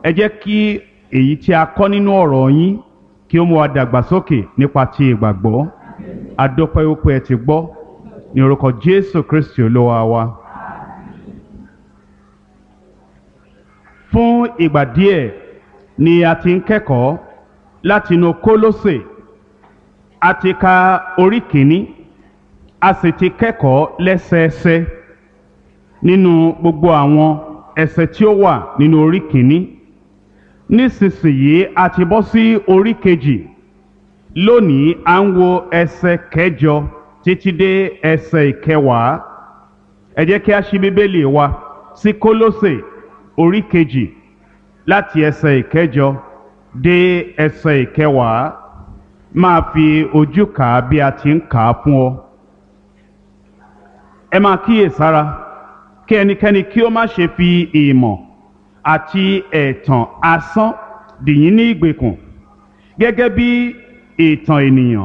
ẹ jẹ́ kí èyí tí a kọ́ nínú ọ̀rọ̀ yín kí ó mú wa dàgbàsókè nípa ti ìgbàgbọ́ adọ́pẹ́ ó pé ẹ ti gbọ́ ní orúkọ Jésù Kristi olúwa wa. fún ìgbà díẹ̀ ni a ti ń kẹ́kọ̀ọ́ látinú Kólósè a ti ka orí kìíní a sì ti kẹ́kọ̀ọ́ lẹ́sẹẹsẹ nínú gbogbo àwọn ẹsẹ̀ tí ó wà nínú orí kìíní nísinsìnyí a ti bọ́ sí orí kejì lónìí à ń wo ẹsẹ̀ kẹjọ títí dé ẹsẹ̀ ìkẹwàá ẹ jẹ́ kí a ṣí bíbélì wa sí Kólósè orí kejì láti ẹsẹ̀ ìkẹjọ dé ẹsẹ̀ ìkẹwàá máa fi ojú kà á bí a ti ń kà á fún ọ. ẹ máa kíyèsára kí ẹnikẹ́ni kí ó má ṣe fi ìmọ̀ àti ẹ̀tàn asán dì yín ní ìgbèkùn gẹ́gẹ́ bí ìtàn ènìyàn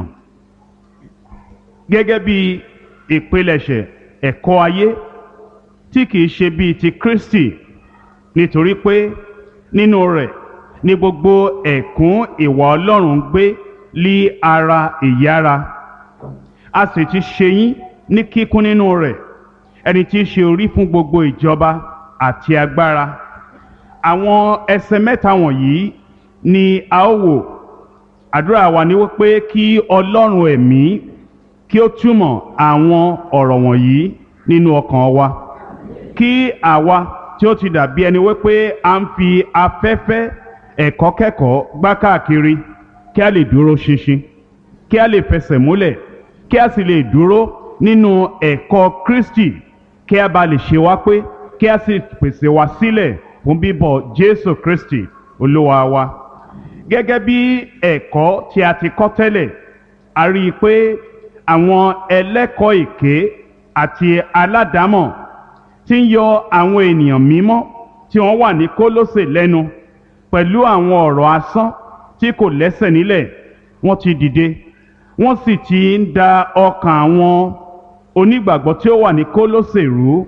gẹ́gẹ́ bí ìpilẹ̀ṣẹ̀ ẹ̀kọ́ ayé tí kìí ṣe bíi ti Kristi nítorí pé nínú rẹ̀ ni gbogbo ẹ̀kún ìwà Ọlọ́run gbé lí ara ìyára a sì ti ṣe yín ní kíkún nínú rẹ̀ ẹni tí í ṣe orí fún gbogbo ìjọba àti agbára àwọn ẹsẹ̀ mẹ́ta wọ̀nyí ni a ó wò àdúrà wa ni wípé kí Ọlọ́run ẹ̀mí kí ó túmọ̀ àwọn ọ̀rọ̀ wọ̀nyí nínú ọkàn wa kí àwa tí ó ti dàbí ẹni wípé a ń fi afẹ́fẹ́ ẹ̀kọ́ kẹ́kọ̀ọ́ gbá káàkiri kí a lè dúró ṣinṣin kí a lè fẹsẹ̀ múlẹ̀ kí a sì lè dúró nínú ẹ̀kọ́ Kristi kí a bá lè ṣe wá pé kí a sì pèsè wá sílẹ̀ fún bíbọ̀ Jésù Kristi Olúwa wa gẹ́gẹ́ bí ẹ̀kọ́ tí a ti kọ́ tẹ́lẹ̀ a rí i pé àwọn ẹlẹ́kọ̀ọ́ èké àti aládàámọ̀ tí ń yọ àwọn ènìyàn mímọ́ tí wọ́n wà ní Kólósè lẹ́nu pẹ̀lú àwọn ọ̀rọ̀ asán tí kò lẹ́sẹ̀ nílẹ̀ wọ́n ti dìde wọ́n sì ti ń da ọkàn àwọn onígbàgbọ́ tí ó wà ní Kólósè rú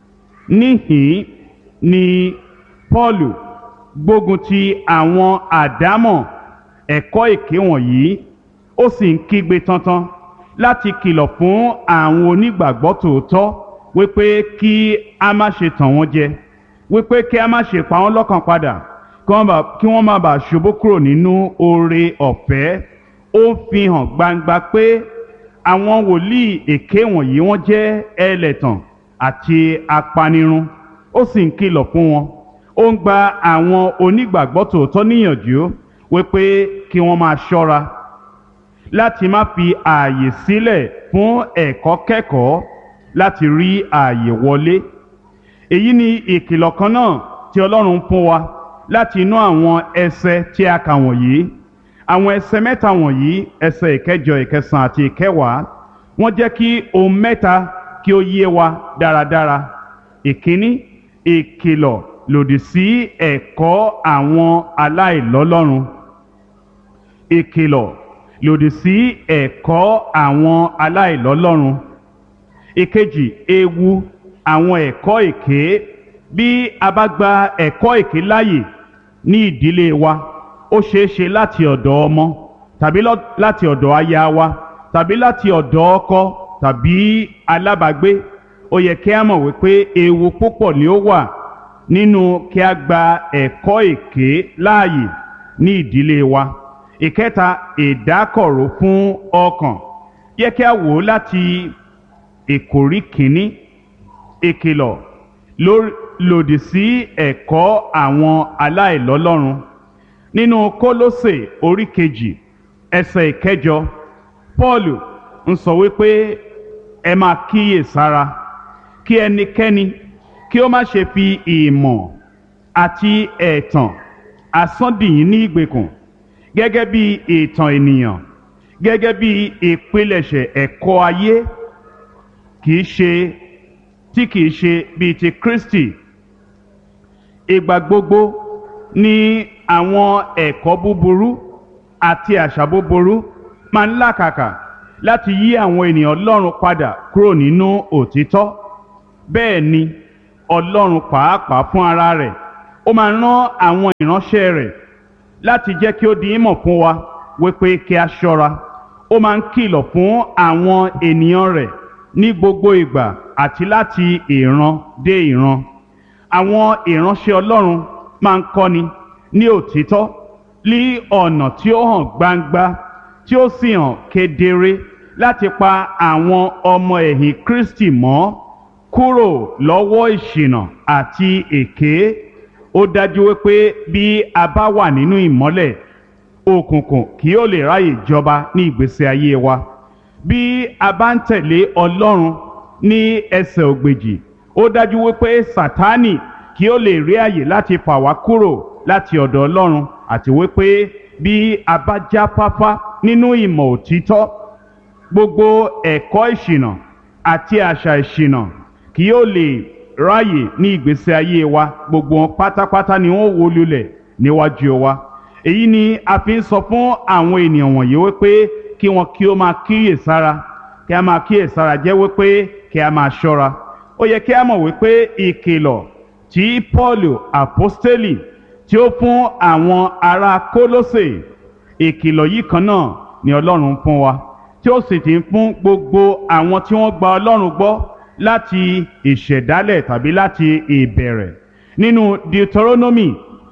níhìn ni Pọ́ọ̀lù gbógun ti àwọn àdámọ̀ ẹ̀kọ́ èké wọ̀nyí ó sì ń kígbe tantan láti kìlọ̀ fún àwọn onígbàgbọ́ tòótọ́ wípé kí a má ṣe tàn wọ́n jẹ wípé kí a má ṣe pa wọ́n lọ́kàn padà kí wọ́n má bàa ṣubú kúrò nínú oore ọ̀fẹ́ ó fi hàn gbangba pé àwọn wòlíì èké wọ̀nyí wọ́n jẹ́ ẹlẹ́tàn àti apanirun ó sì ń kìlọ̀ fún wọn ó ń gba àwọn onígbàgbọ́ tòótọ́ níyànjú wípé kí wọ́n máa ṣọ́ra láti má fi ààyè sílẹ̀ fún ẹ̀kọ́ kẹ́kọ̀ọ́ láti rí ààyè wọlé èyí ni ìkìlọ̀ kan náà tí Ọlọ́run fún wa láti inú àwọn ẹsẹ̀ tí a kà wọ̀nyí àwọn ẹsẹ̀ mẹ́ta wọ̀nyí ẹsẹ̀ ìkẹjọ ìkẹsàn àti ìkẹwàá wọ́n jẹ́ kí ohun mẹ́ta kí ó yé wa dáradára ìkíní ìkìlọ̀ lòdì sí ẹ̀kọ́ àwọn aláìlọ́lọ́run ìkìlọ̀ lòdì sí ẹ̀kọ́ àwọn aláìlọ́lọ́run ìkejì ewu àwọn ẹ̀kọ́ èké bí a bá gba ẹ̀kọ́ èké láàyè ní ìdílé wa ó ṣeé ṣe láti ọ̀dọ̀ ọmọ tàbí láti ọ̀dọ̀ aya wa tàbí láti ọ̀dọ̀ ọkọ tàbí alábàágbé ó yẹ kí a mọ̀ wípé ewu púpọ̀ ni ó wà nínú kí a gba ẹ̀kọ́ èké láàyè ní ìdílé wa ìkẹta ìdákọ̀ró fún ọkàn yẹ kí a wò ó láti ìkórí kìíní ìkìlọ̀ lòdì sí ẹ̀kọ́ àwọn aláìlọ́lọ́run nínú Kólósè orí kejì ẹsẹ̀ ìkẹjọ Paul ń sọ wípé ẹ máa kíyè sára kí ẹnikẹ́ni kí ó má ṣe fi ìmọ̀ àti ẹ̀tàn asán dì yín ní ìgbèkùn gẹ́gẹ́ bí ìtàn ènìyàn gẹ́gẹ́ bí ìpilẹ̀ṣẹ̀ ẹ̀kọ́ ayé kìí ṣe tí kìí ṣe bíi ti Kristi ìgbà gbogbo ni àwọn ẹ̀kọ́ búburú àti àṣà búburú máa ń làkàkà láti yí àwọn ènìyàn Ọlọ́run padà kúrò nínú òtítọ́ bẹ́ẹ̀ ni Ọlọ́run pàápàá fún ara rẹ̀ ó máa rán àwọn ìránṣẹ́ rẹ̀ láti jẹ́ kí ó di ìmọ̀ fún wa wípé kí a ṣọ́ra ó máa ń kìlọ̀ fún àwọn ènìyàn rẹ̀ ní gbogbo ìgbà àti láti ìran dé ìran àwọn ìránṣẹ́ Ọlọ́run máa ń kọ́ni ní òtítọ́ ní ọ̀nà tí ó hàn gbangba tí ó sì hàn kedere láti pa àwọn ọmọ ẹ̀yìn Kristi mọ́ kúrò lọ́wọ́ ìṣìnà àti èké ó dájú wípé bí a bá wà nínú ìmọ́lẹ̀ òkùnkùn kì yóò lè ráyè jọba ní ìgbésí ayé wa bí a bá ń tẹ̀lé Ọlọ́run ní ẹsẹ̀ ògbèjì ó dájú wípé Sátánì kì yóò lè rí àyè láti fà wá kúrò láti ọ̀dọ̀ Ọlọ́run àti wípé bí a bá jáfáfá nínú ìmọ̀ òtítọ́ gbogbo ẹ̀kọ́ ìṣìnà àti àṣà ìṣìnà kì yóò lè ráyè ní ìgbésí ayé wa gbogbo wọn pátápátá ni wọn wó lulẹ̀ níwájú wa èyí ni a fi ń sọ fún àwọn ènìyàn wọ̀nyí wípé kí wọn kí ó máa kíyè sára kí a máa kíyè sára jẹ́ wípé kí a máa ṣọ́ra ó yẹ kí a mọ̀ wípé ìkìlọ̀ tí Pọ́ọ̀lù àpọ́stélì tí ó fún àwọn ará Kólósè ìkìlọ̀ yìí kan náà ni Ọlọ́run fún wa tí ó sì ti ń fún gbogbo àwọn tí wọ́n gba Ọlọ́run gbọ́ láti ìṣẹ̀dálẹ̀ tàbí láti ìbẹ̀rẹ̀ nínú Deuteronomy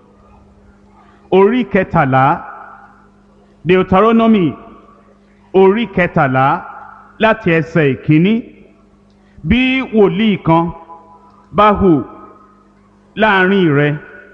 orí kẹtàlá Deuteronomy orí kẹtàlá láti ẹsẹ̀ ìkíní bí wòlíì kan bá hù láàrin rẹ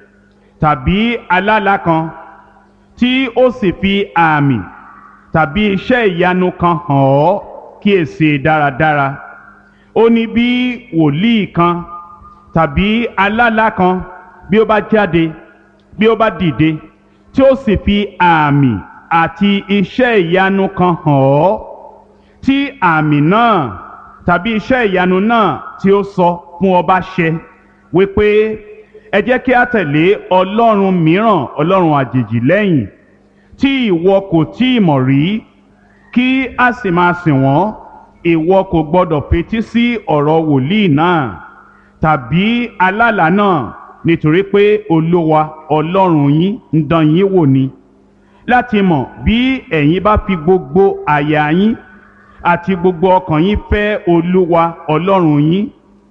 tàbí alálà kan tí ó sì fi àmì tàbí iṣẹ́ ìyanu kan hàn ọ́ kíyèsí dáradára ó ní bí wòlíì kan tàbí alálà kan bí ó bá jáde bí ó bá dìde tí ó sì fi àmì àti iṣẹ́ ìyanu kan hàn ọ́ tí àmì náà tàbí iṣẹ́ ìyanu náà tí ó sọ fún ọ bá ṣẹ wípé ẹ jẹ́ kí a tẹ̀lé ọlọ́run mìíràn ọlọ́run àjèjì lẹ́yìn tí ìwọ kò tí ì mọ̀ rí kí a sì máa sìn wọ́n ìwọ kò gbọdọ̀ fetí sí ọ̀rọ̀ wòlíì náà tàbí alálà náà nítorí pé olúwa ọlọ́run yín ń dán yín wò ni láti mọ̀ bí ẹ̀yin bá fi gbogbo àyà yín àti gbogbo ọkàn yín fẹ́ olúwa ọlọ́run yín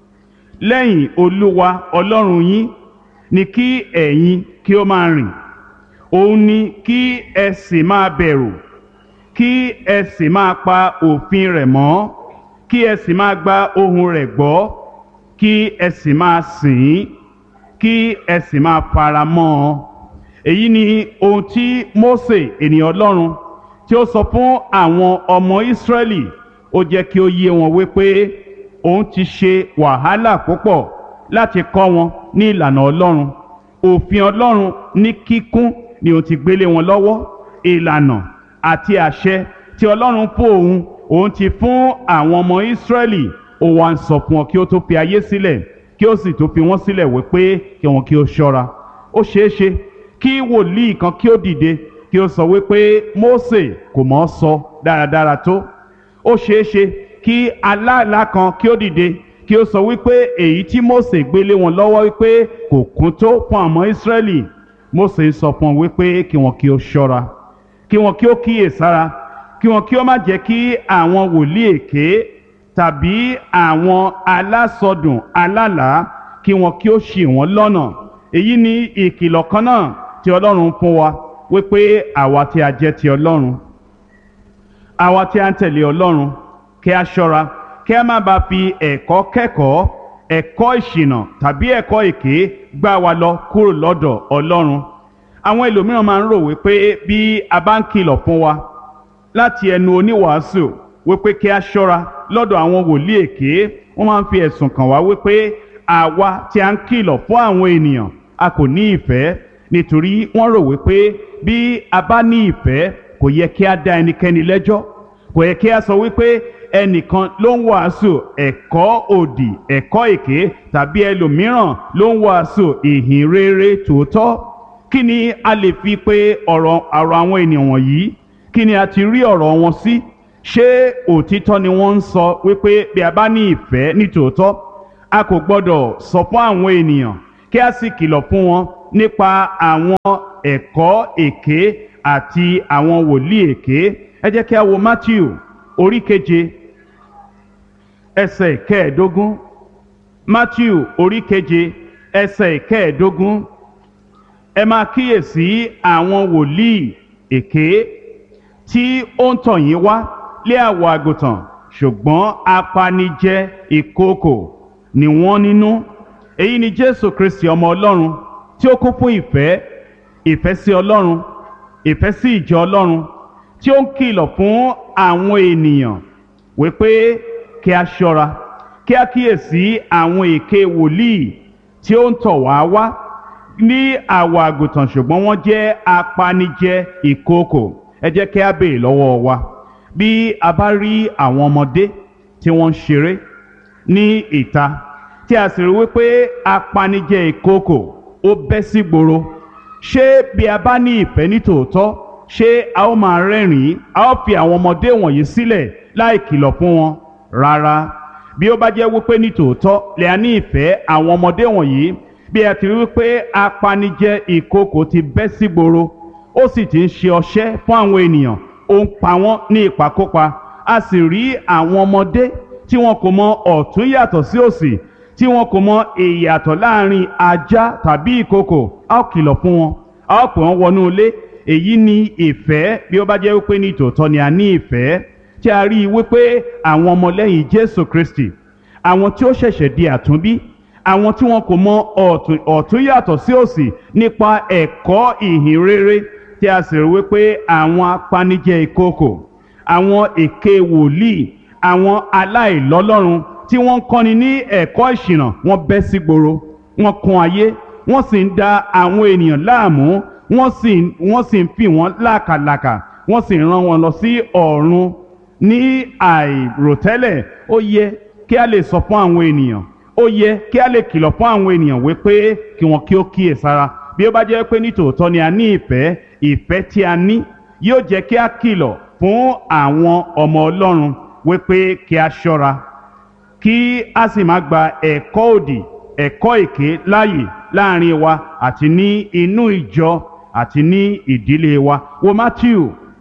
lẹ́yìn olúwa ọlọ́run yín ni kí ẹ̀yin kí ó máa rìn òun ni kí ẹ sì máa bẹ̀rù kí ẹ sì máa pa òfin rẹ̀ mọ́ kí ẹ sì máa gba ohùn rẹ̀ gbọ́ kí ẹ sì máa sìn ín kí ẹ sì máa fara mọ́ ọ èyí ni ohun tí Mósè ènìyàn Ọlọ́run tí ó sọ fún àwọn ọmọ Ísírẹ́lì ó jẹ́ kí ó yé wọn wípé òun ti ṣe wàhálà púpọ̀ láti kọ́ wọn ní ìlànà Ọlọ́run òfin Ọlọ́run ní kíkún ni òun ti gbélé wọn lọ́wọ́ ìlànà àti àṣẹ tí Ọlọ́run fún òun òun ti fún àwọn ọmọ Ísírẹ́lì ó wá ń sọ fún ọ kí ó tó fi ayé sílẹ̀ kí ó sì tó fi wọ́n sílẹ̀ wípé kí wọn kí ó ṣọ́ra ó ṣeé ṣe kí wòlíì kan kí ó dìde kí ó sọ wípé Mósè kò mọ̀ ọ́ sọ dáradára tó ó ṣeé ṣe kí aláàlá kan kí ó dìde kí ó sọ wípé èyí tí Mósè gbélé wọn lọ́wọ́ wípé kò kún tó fún àwọn Ísírẹ́lì Mósè ń sọ fún wọn wípé kí wọn kí ó ṣọ́ra kí wọn kí ó kíyè sára kí wọn kí ó má jẹ́ kí àwọn wòlíì èké tàbí àwọn alásọdùn alálàá kí wọn kí ó ṣì wọ́n lọ́nà èyí ni ìkìlọ̀ kan náà tí Ọlọ́run fún wa wípé àwa tí a jẹ́ ti Ọlọ́run àwa tí a ń tẹ̀lé Ọlọ́run kí a ṣọ́ra kí a má bàa fi ẹ̀kọ́ kẹ́kọ̀ọ́ ẹ̀kọ́ ìṣìnà tàbí ẹ̀kọ́ èké gbá wa lọ kúrò lọ́dọ̀ Ọlọ́run àwọn ẹlòmíràn máa ń rò wípé bí a bá ń kìlọ̀ fún wa láti ẹnu oníwàásù wípé kí a ṣọ́ra lọ́dọ̀ àwọn wòlíì èké wọ́n máa ń fi ẹ̀sùn kàn wá wípé àwa tí a ń kìlọ̀ fún àwọn ènìyàn a kò ní ìfẹ́ nítorí wọ́n rò wípé bí a bá ní ìfẹ́ kò yẹ kí a dá ẹnikẹ́ni lẹ́jọ́ kò yẹ kí a sọ wípé ẹnìkan ló ń wàásù ẹ̀kọ́ òdì ẹ̀kọ́ èké tàbí ẹlòmíràn ló ń wàásù ìhìn rere tòótọ́ kí ni a lè fi pé ọ̀rọ̀ ọ̀rọ̀ àwọn ènìyàn wọ̀nyí kí ni a ti rí ọ̀rọ̀ wọn sí ṣé òtítọ́ ni wọ́n ń sọ wípé bí a bá ní ìfẹ́ ní tòótọ́ a kò gbọ́dọ̀ sọ fún àwọn ènìyàn kí a sì kìlọ̀ fún wọn nípa àwọn ẹ̀kọ́ èké àti àwọn wòlíì èké ẹ jẹ́ kí a wo Matthew orí keje ẹsẹ̀ kẹẹ̀ẹ́dógún Matthew orí keje ẹsẹ̀ kẹẹ̀ẹ́dógún ẹ máa kíyèsí àwọn wòlíì èké tí ó ń tọ̀ yín wá lé àwọ̀ àgùntàn ṣùgbọ́n apanijẹ ìkookò ni wọ́n nínú èyí ni Jésù Kristi ọmọ Ọlọ́run tí ó kún fún ìfẹ́ ìfẹ́ sí Ọlọ́run ìfẹ́ sí ìjọ Ọlọ́run tí ó ń kìlọ̀ fún àwọn ènìyàn wípé kí a ṣọ́ra kí a kíyèsí àwọn èké wòlíì tí ó ń tọ̀ wá wá ní àwọ̀ àgùntàn ṣùgbọ́n wọ́n jẹ́ apanijẹ ìkookò ẹ jẹ́ kí a béèrè lọ́wọ́ wa bí a bá rí àwọn ọmọdé tí wọ́n ń ṣeré ní ìta tí a sì rí wípé apanijẹ ìkookò ó bẹ́ sí gboro ṣé bí a bá ní ìfẹ́ ní tòótọ́ ṣé a ó máa rẹ́rìn-ín a ó fi àwọn ọmọdé wọ̀nyí sílẹ̀ láì kìlọ̀ fún wọn rárá bí ó bá jẹ́ wípé ní tòótọ́ lè a ní ìfẹ́ àwọn ọmọdé wọ̀nyí bí a ti rí wípé apanijẹ ìkookò ti bẹ́ sí gboro ó sì ti ń ṣe ọṣẹ́ fún àwọn ènìyàn ó ń pa wọ́n ní ìpakópa a sì rí àwọn ọmọdé tí wọn kò mọ ọ̀tún yàtọ̀ sí òsì tí wọn kò mọ ìyàtọ̀ láàrin ajá tàbí ìkookò a ó kìlọ̀ fún wọn a ó pè wọ́n wọnú ilé èyí ni ìfẹ́ bí ó bá jẹ́ wípé ní tòótọ́ ni a ní ìfẹ́ tí a rí i wípé àwọn ọmọlẹ́yìn Jésù Kristi àwọn tí ó ṣẹ̀ṣẹ̀ di àtúnbí àwọn tí wọn kò mọ ọ̀tún ọ̀tún yàtọ̀ sí òsì nípa ẹ̀kọ́ ìhìn rere tí a sì rí wípé àwọn apanijẹ ìkookò àwọn èké wòlíì àwọn aláìlọ́lọ́run tí wọ́n ń kọ́ni ní ẹ̀kọ́ ìṣìnà wọ́n bẹ́ sí gboro wọ́n kún ayé wọ́n sì ń da àwọn ènìyàn láàmú wọ́n sì wọ́n sì ń fi wọ́n lákàlàkà wọ́n sì ń rán wọn lọ sí ọ̀run ní àìròtẹ́lẹ̀ ó yẹ kí a lè sọ fún àwọn ènìyàn ó yẹ kí a lè kìlọ̀ fún àwọn ènìyàn wípé kí wọn kí ó kíyè sára bí ó bá jẹ́ pé ní tòótọ́ ni a ní ìfẹ́ ìfẹ́ tí a ní yóò jẹ́ kí a kìlọ̀ fún àwọn ọmọ Ọlọ́run wípé kí a ṣọ́ra kí a sì má gba ẹ̀kọ́ òdì ẹ̀kọ́ èké láàyè láàrin wa àti ní inú ìjọ àti ní ìdílé wa wo Matthew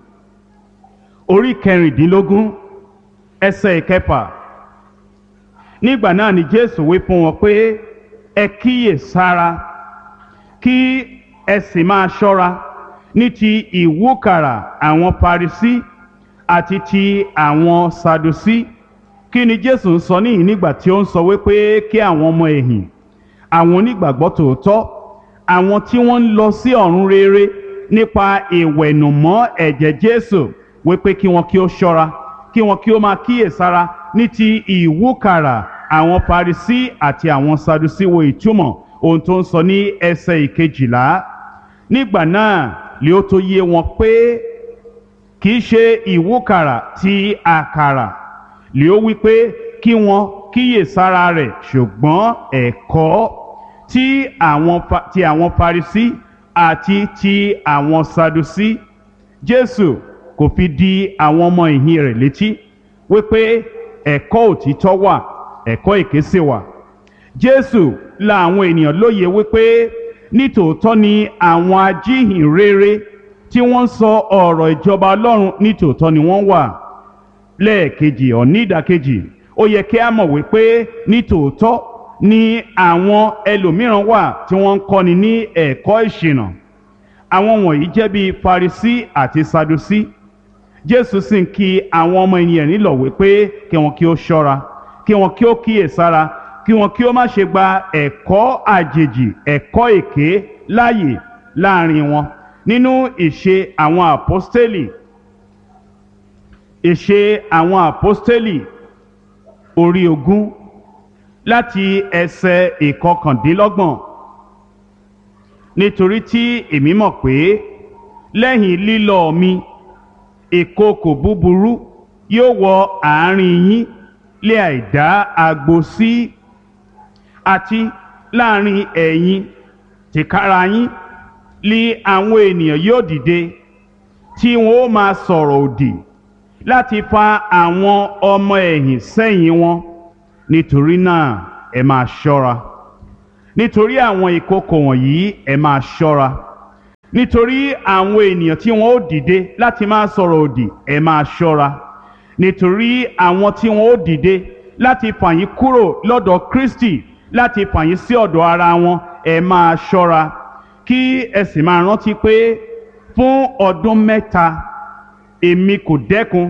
orí kẹrìndínlógún ẹsẹ̀ ìkẹfà nígbà náà ni Jésù wí fún wọn pé ẹ kíyè sára kí ẹ sì máa ṣọ́ra ní ti ìwúkàrà àwọn Farisí àti ti àwọn Sadusí kí ni Jésù ń sọ níyìn nígbà tí ó ń sọ wípé kí àwọn ọmọ ẹ̀yìn àwọn onígbàgbọ́ tòótọ́ àwọn tí wọ́n ń lọ sí ọ̀run rere nípa ìwẹ̀nùmọ́ ẹ̀jẹ̀ Jésù wípé kí wọn kí ó ṣọ́ra kí wọn kí ó máa kíyèsára ní ti ìwúkàrà àwọn Farisí àti àwọn Sadusí wo ìtumọ̀ ohun tó ń sọ ní ẹsẹ̀ ìkejìlá nígbà náà lè ó tó yé wọn pé kì í ṣe ìwúkàrà ti àkàrà lè ó wí pé kí wọn kíyèsára rẹ̀ ṣùgbọ́n ẹ̀kọ́ tí àwọn ti àwọn Farisí àti ti àwọn Sadusí Jésù kò fi di àwọn ọmọ ìhìn rẹ̀ létí wípé ẹ̀kọ́ òtítọ́ wà ẹ̀kọ́ èké sì wà Jésù la àwọn ènìyàn lóye wípé nítòótọ́ ni àwọn ajíhìn rere tí wọ́n ń sọ ọ̀rọ̀ ìjọba Ọlọ́run nítòótọ́ ni wọ́n wà lẹ́ẹ̀kejì ọ̀ní ìdàkejì ó yẹ kí a mọ̀ wípé nítòótọ́ ni àwọn ẹlòmíràn wà tí wọ́n ń kọ́ni ní ẹ̀kọ́ ìṣìnà àwọn wọ̀nyí jẹ́ bíi Farisí àti Sadusí Jésù sì ń kí àwọn ọmọ ènìyàn nílọ̀ wípé kí wọn kí ó ṣọ́ra kí wọn kí ó kíyèsára kí wọn kí ó má ṣe gba ẹ̀kọ́ àjèjì ẹ̀kọ́ èké láàyè láàrin wọn nínú ìṣe àwọn àpọ́stélì ìṣe àwọn àpọ́stélì orí ogún láti ẹsẹ̀ ìkọkàndínlọ́gbọ̀n nítorí tí èmi mọ̀ pé lẹ́yìn lílọ mi ìkookò búburú yóò wọ àárín yín lé àìdá agbo sí àti láàrin ẹ̀yin tìkára yín lé àwọn ènìyàn yóò dìde tí wọn ó máa sọ̀rọ̀ òdì láti fa àwọn ọmọ ẹ̀yìn sẹ́yìn wọn nítorí náà ẹ máa ṣọ́ra nítorí àwọn ìkókò wọ̀nyí ẹ máa ṣọ́ra nítorí àwọn ènìyàn tí wọn ó dìde láti máa sọ̀rọ̀ òdì ẹ máa ṣọ́ra nítorí àwọn tí wọn ó dìde láti fà yín kúrò lọ́dọ̀ Kristi láti fà yín sí ọ̀dọ̀ ara wọn ẹ máa ṣọ́ra kí ẹ sì máa rántí pé fún ọdún mẹ́ta èmi kò dẹ́kun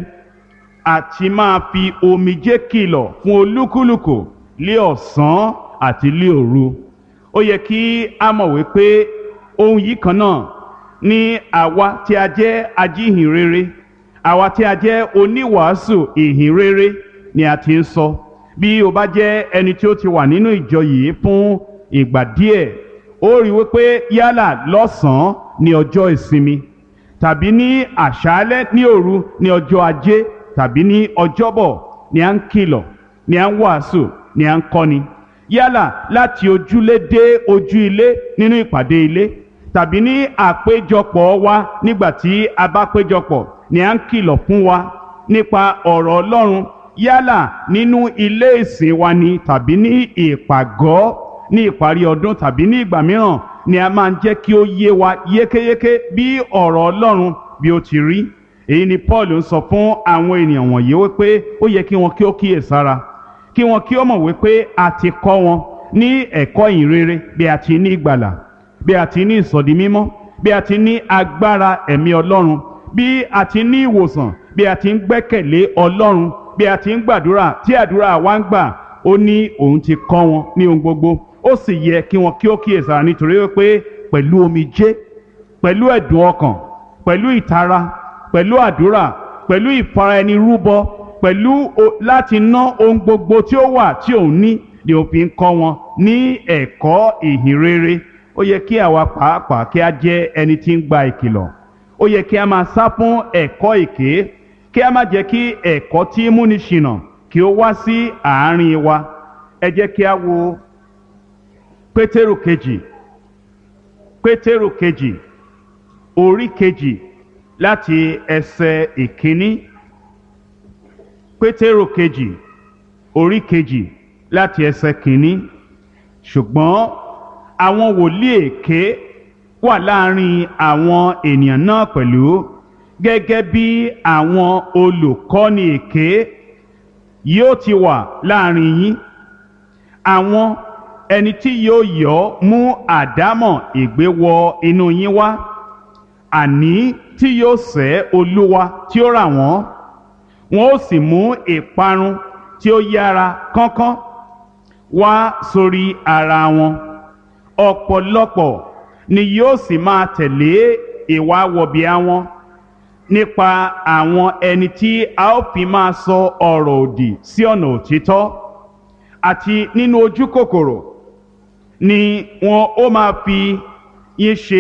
àti máa fi omijé kìlọ̀ fún olúkúlùkù lé ọ̀sán àti lé òru ó yẹ kí a mọ̀ wípé ohun yìí kan náà ni àwa tí a jẹ́ ajíhìn rere àwa tí a jẹ́ oníwàásù ìhìn rere ni a ti ń sọ bí o bá jẹ́ ẹni tí ó ti wà nínú ìjọ yìí fún ìgbà díẹ̀ ó rí wípé yálà lọ́sàn-án ní ọjọ́ ìsinmi tàbí ní àṣálẹ́ ní òru ní ọjọ́ ajé tàbí ní ọjọ́bọ̀ ni à ń kìlọ̀ ni à ń wàásù ni à ń kọ́ni yálà láti ojúlé dé ojú ilé nínú ìpàdé ilé tàbí ní àpéjọpọ̀ wa nígbà tí a bá péjọpọ̀ ni à ń kìlọ̀ fún wa nípa ọ̀rọ̀ Ọlọ́run yálà nínú ilé ìsìn wa ni tàbí ní ìpàgọ́ ní ìparí ọdún tàbí ní ìgbà mìíràn ni a máa ń jẹ́ kí ó yé wa yékéyéké bí ọ̀rọ̀ Ọlọ́run bí ó ti rí èyí ni Paul ń sọ fún àwọn ènìyàn wọ̀nyí wípé ó yẹ kí wọn kí ó kíyèsára kí wọn kí ó mọ̀ wípé a ti kọ́ wọn ní ẹ̀kọ́ ìhìnrere bí a ti ní ìgbàlà bí a ti ní ìsọ̀dí mímọ́ bí a ti ní agbára ẹ̀mí Ọlọ́run bí a ti ní ìwòsàn bí a ti ń gbẹ́kẹ̀lé Ọlọ́run bí a ti ń gbàdúrà tí àdúrà wa ń gbà ó ní òun ti kọ́ wọn ní ohun gbogbo ó sì yẹ kí wọn kí ó kíyèsára nítorí wípé pẹ̀lú omijé pẹ̀lú ẹ̀dùn ọkàn pẹ̀lú ìtara pẹ̀lú àdúrà pẹ̀lú ìfaraẹnirúbọ pẹ̀lú láti ná ohun gbogbo tí ó wà tí òun ní ni ó fi ń kọ́ wọn ní ẹ̀kọ́ ìhìnrere ó yẹ kí àwa pàápàá kí a jẹ́ ẹni tí ń gba ìkìlọ̀ ó yẹ kí a máa sá fún ẹ̀kọ́ èké kí a má jẹ́ kí ẹ̀kọ́ tí ń múni ṣìnà kí ó wá sí àárín wa ẹ jẹ́ kí a wo pétérù kejì pétérù kejì orí kejì láti ẹsẹ̀ ìkíní pétérù kejì orí kejì láti ẹsẹ̀ kìíní ṣùgbọ́n àwọn wòlíì èké wà láàrin àwọn ènìyàn náà pẹ̀lú gẹ́gẹ́ bí àwọn olùkọ́ni èké yóò ti wà láàrin yín àwọn ẹni tí yóò yọ mú àdámọ̀ ègbé wọ inú yín wá àní tí yóò sẹ́ olúwa tí ó rà wọ́n wọn ó sì mú ìparun tí ó yára kánkán wá sórí ara wọn ọ̀pọ̀lọpọ̀ ni yóò sì máa tẹ̀lé ìwà wọ̀bìà wọn nípa àwọn ẹni tí a ó fi máa sọ ọ̀rọ̀ òdì sí ọ̀nà òtítọ́ àti nínú ojú kòkòrò ni wọn ó máa fi yín ṣe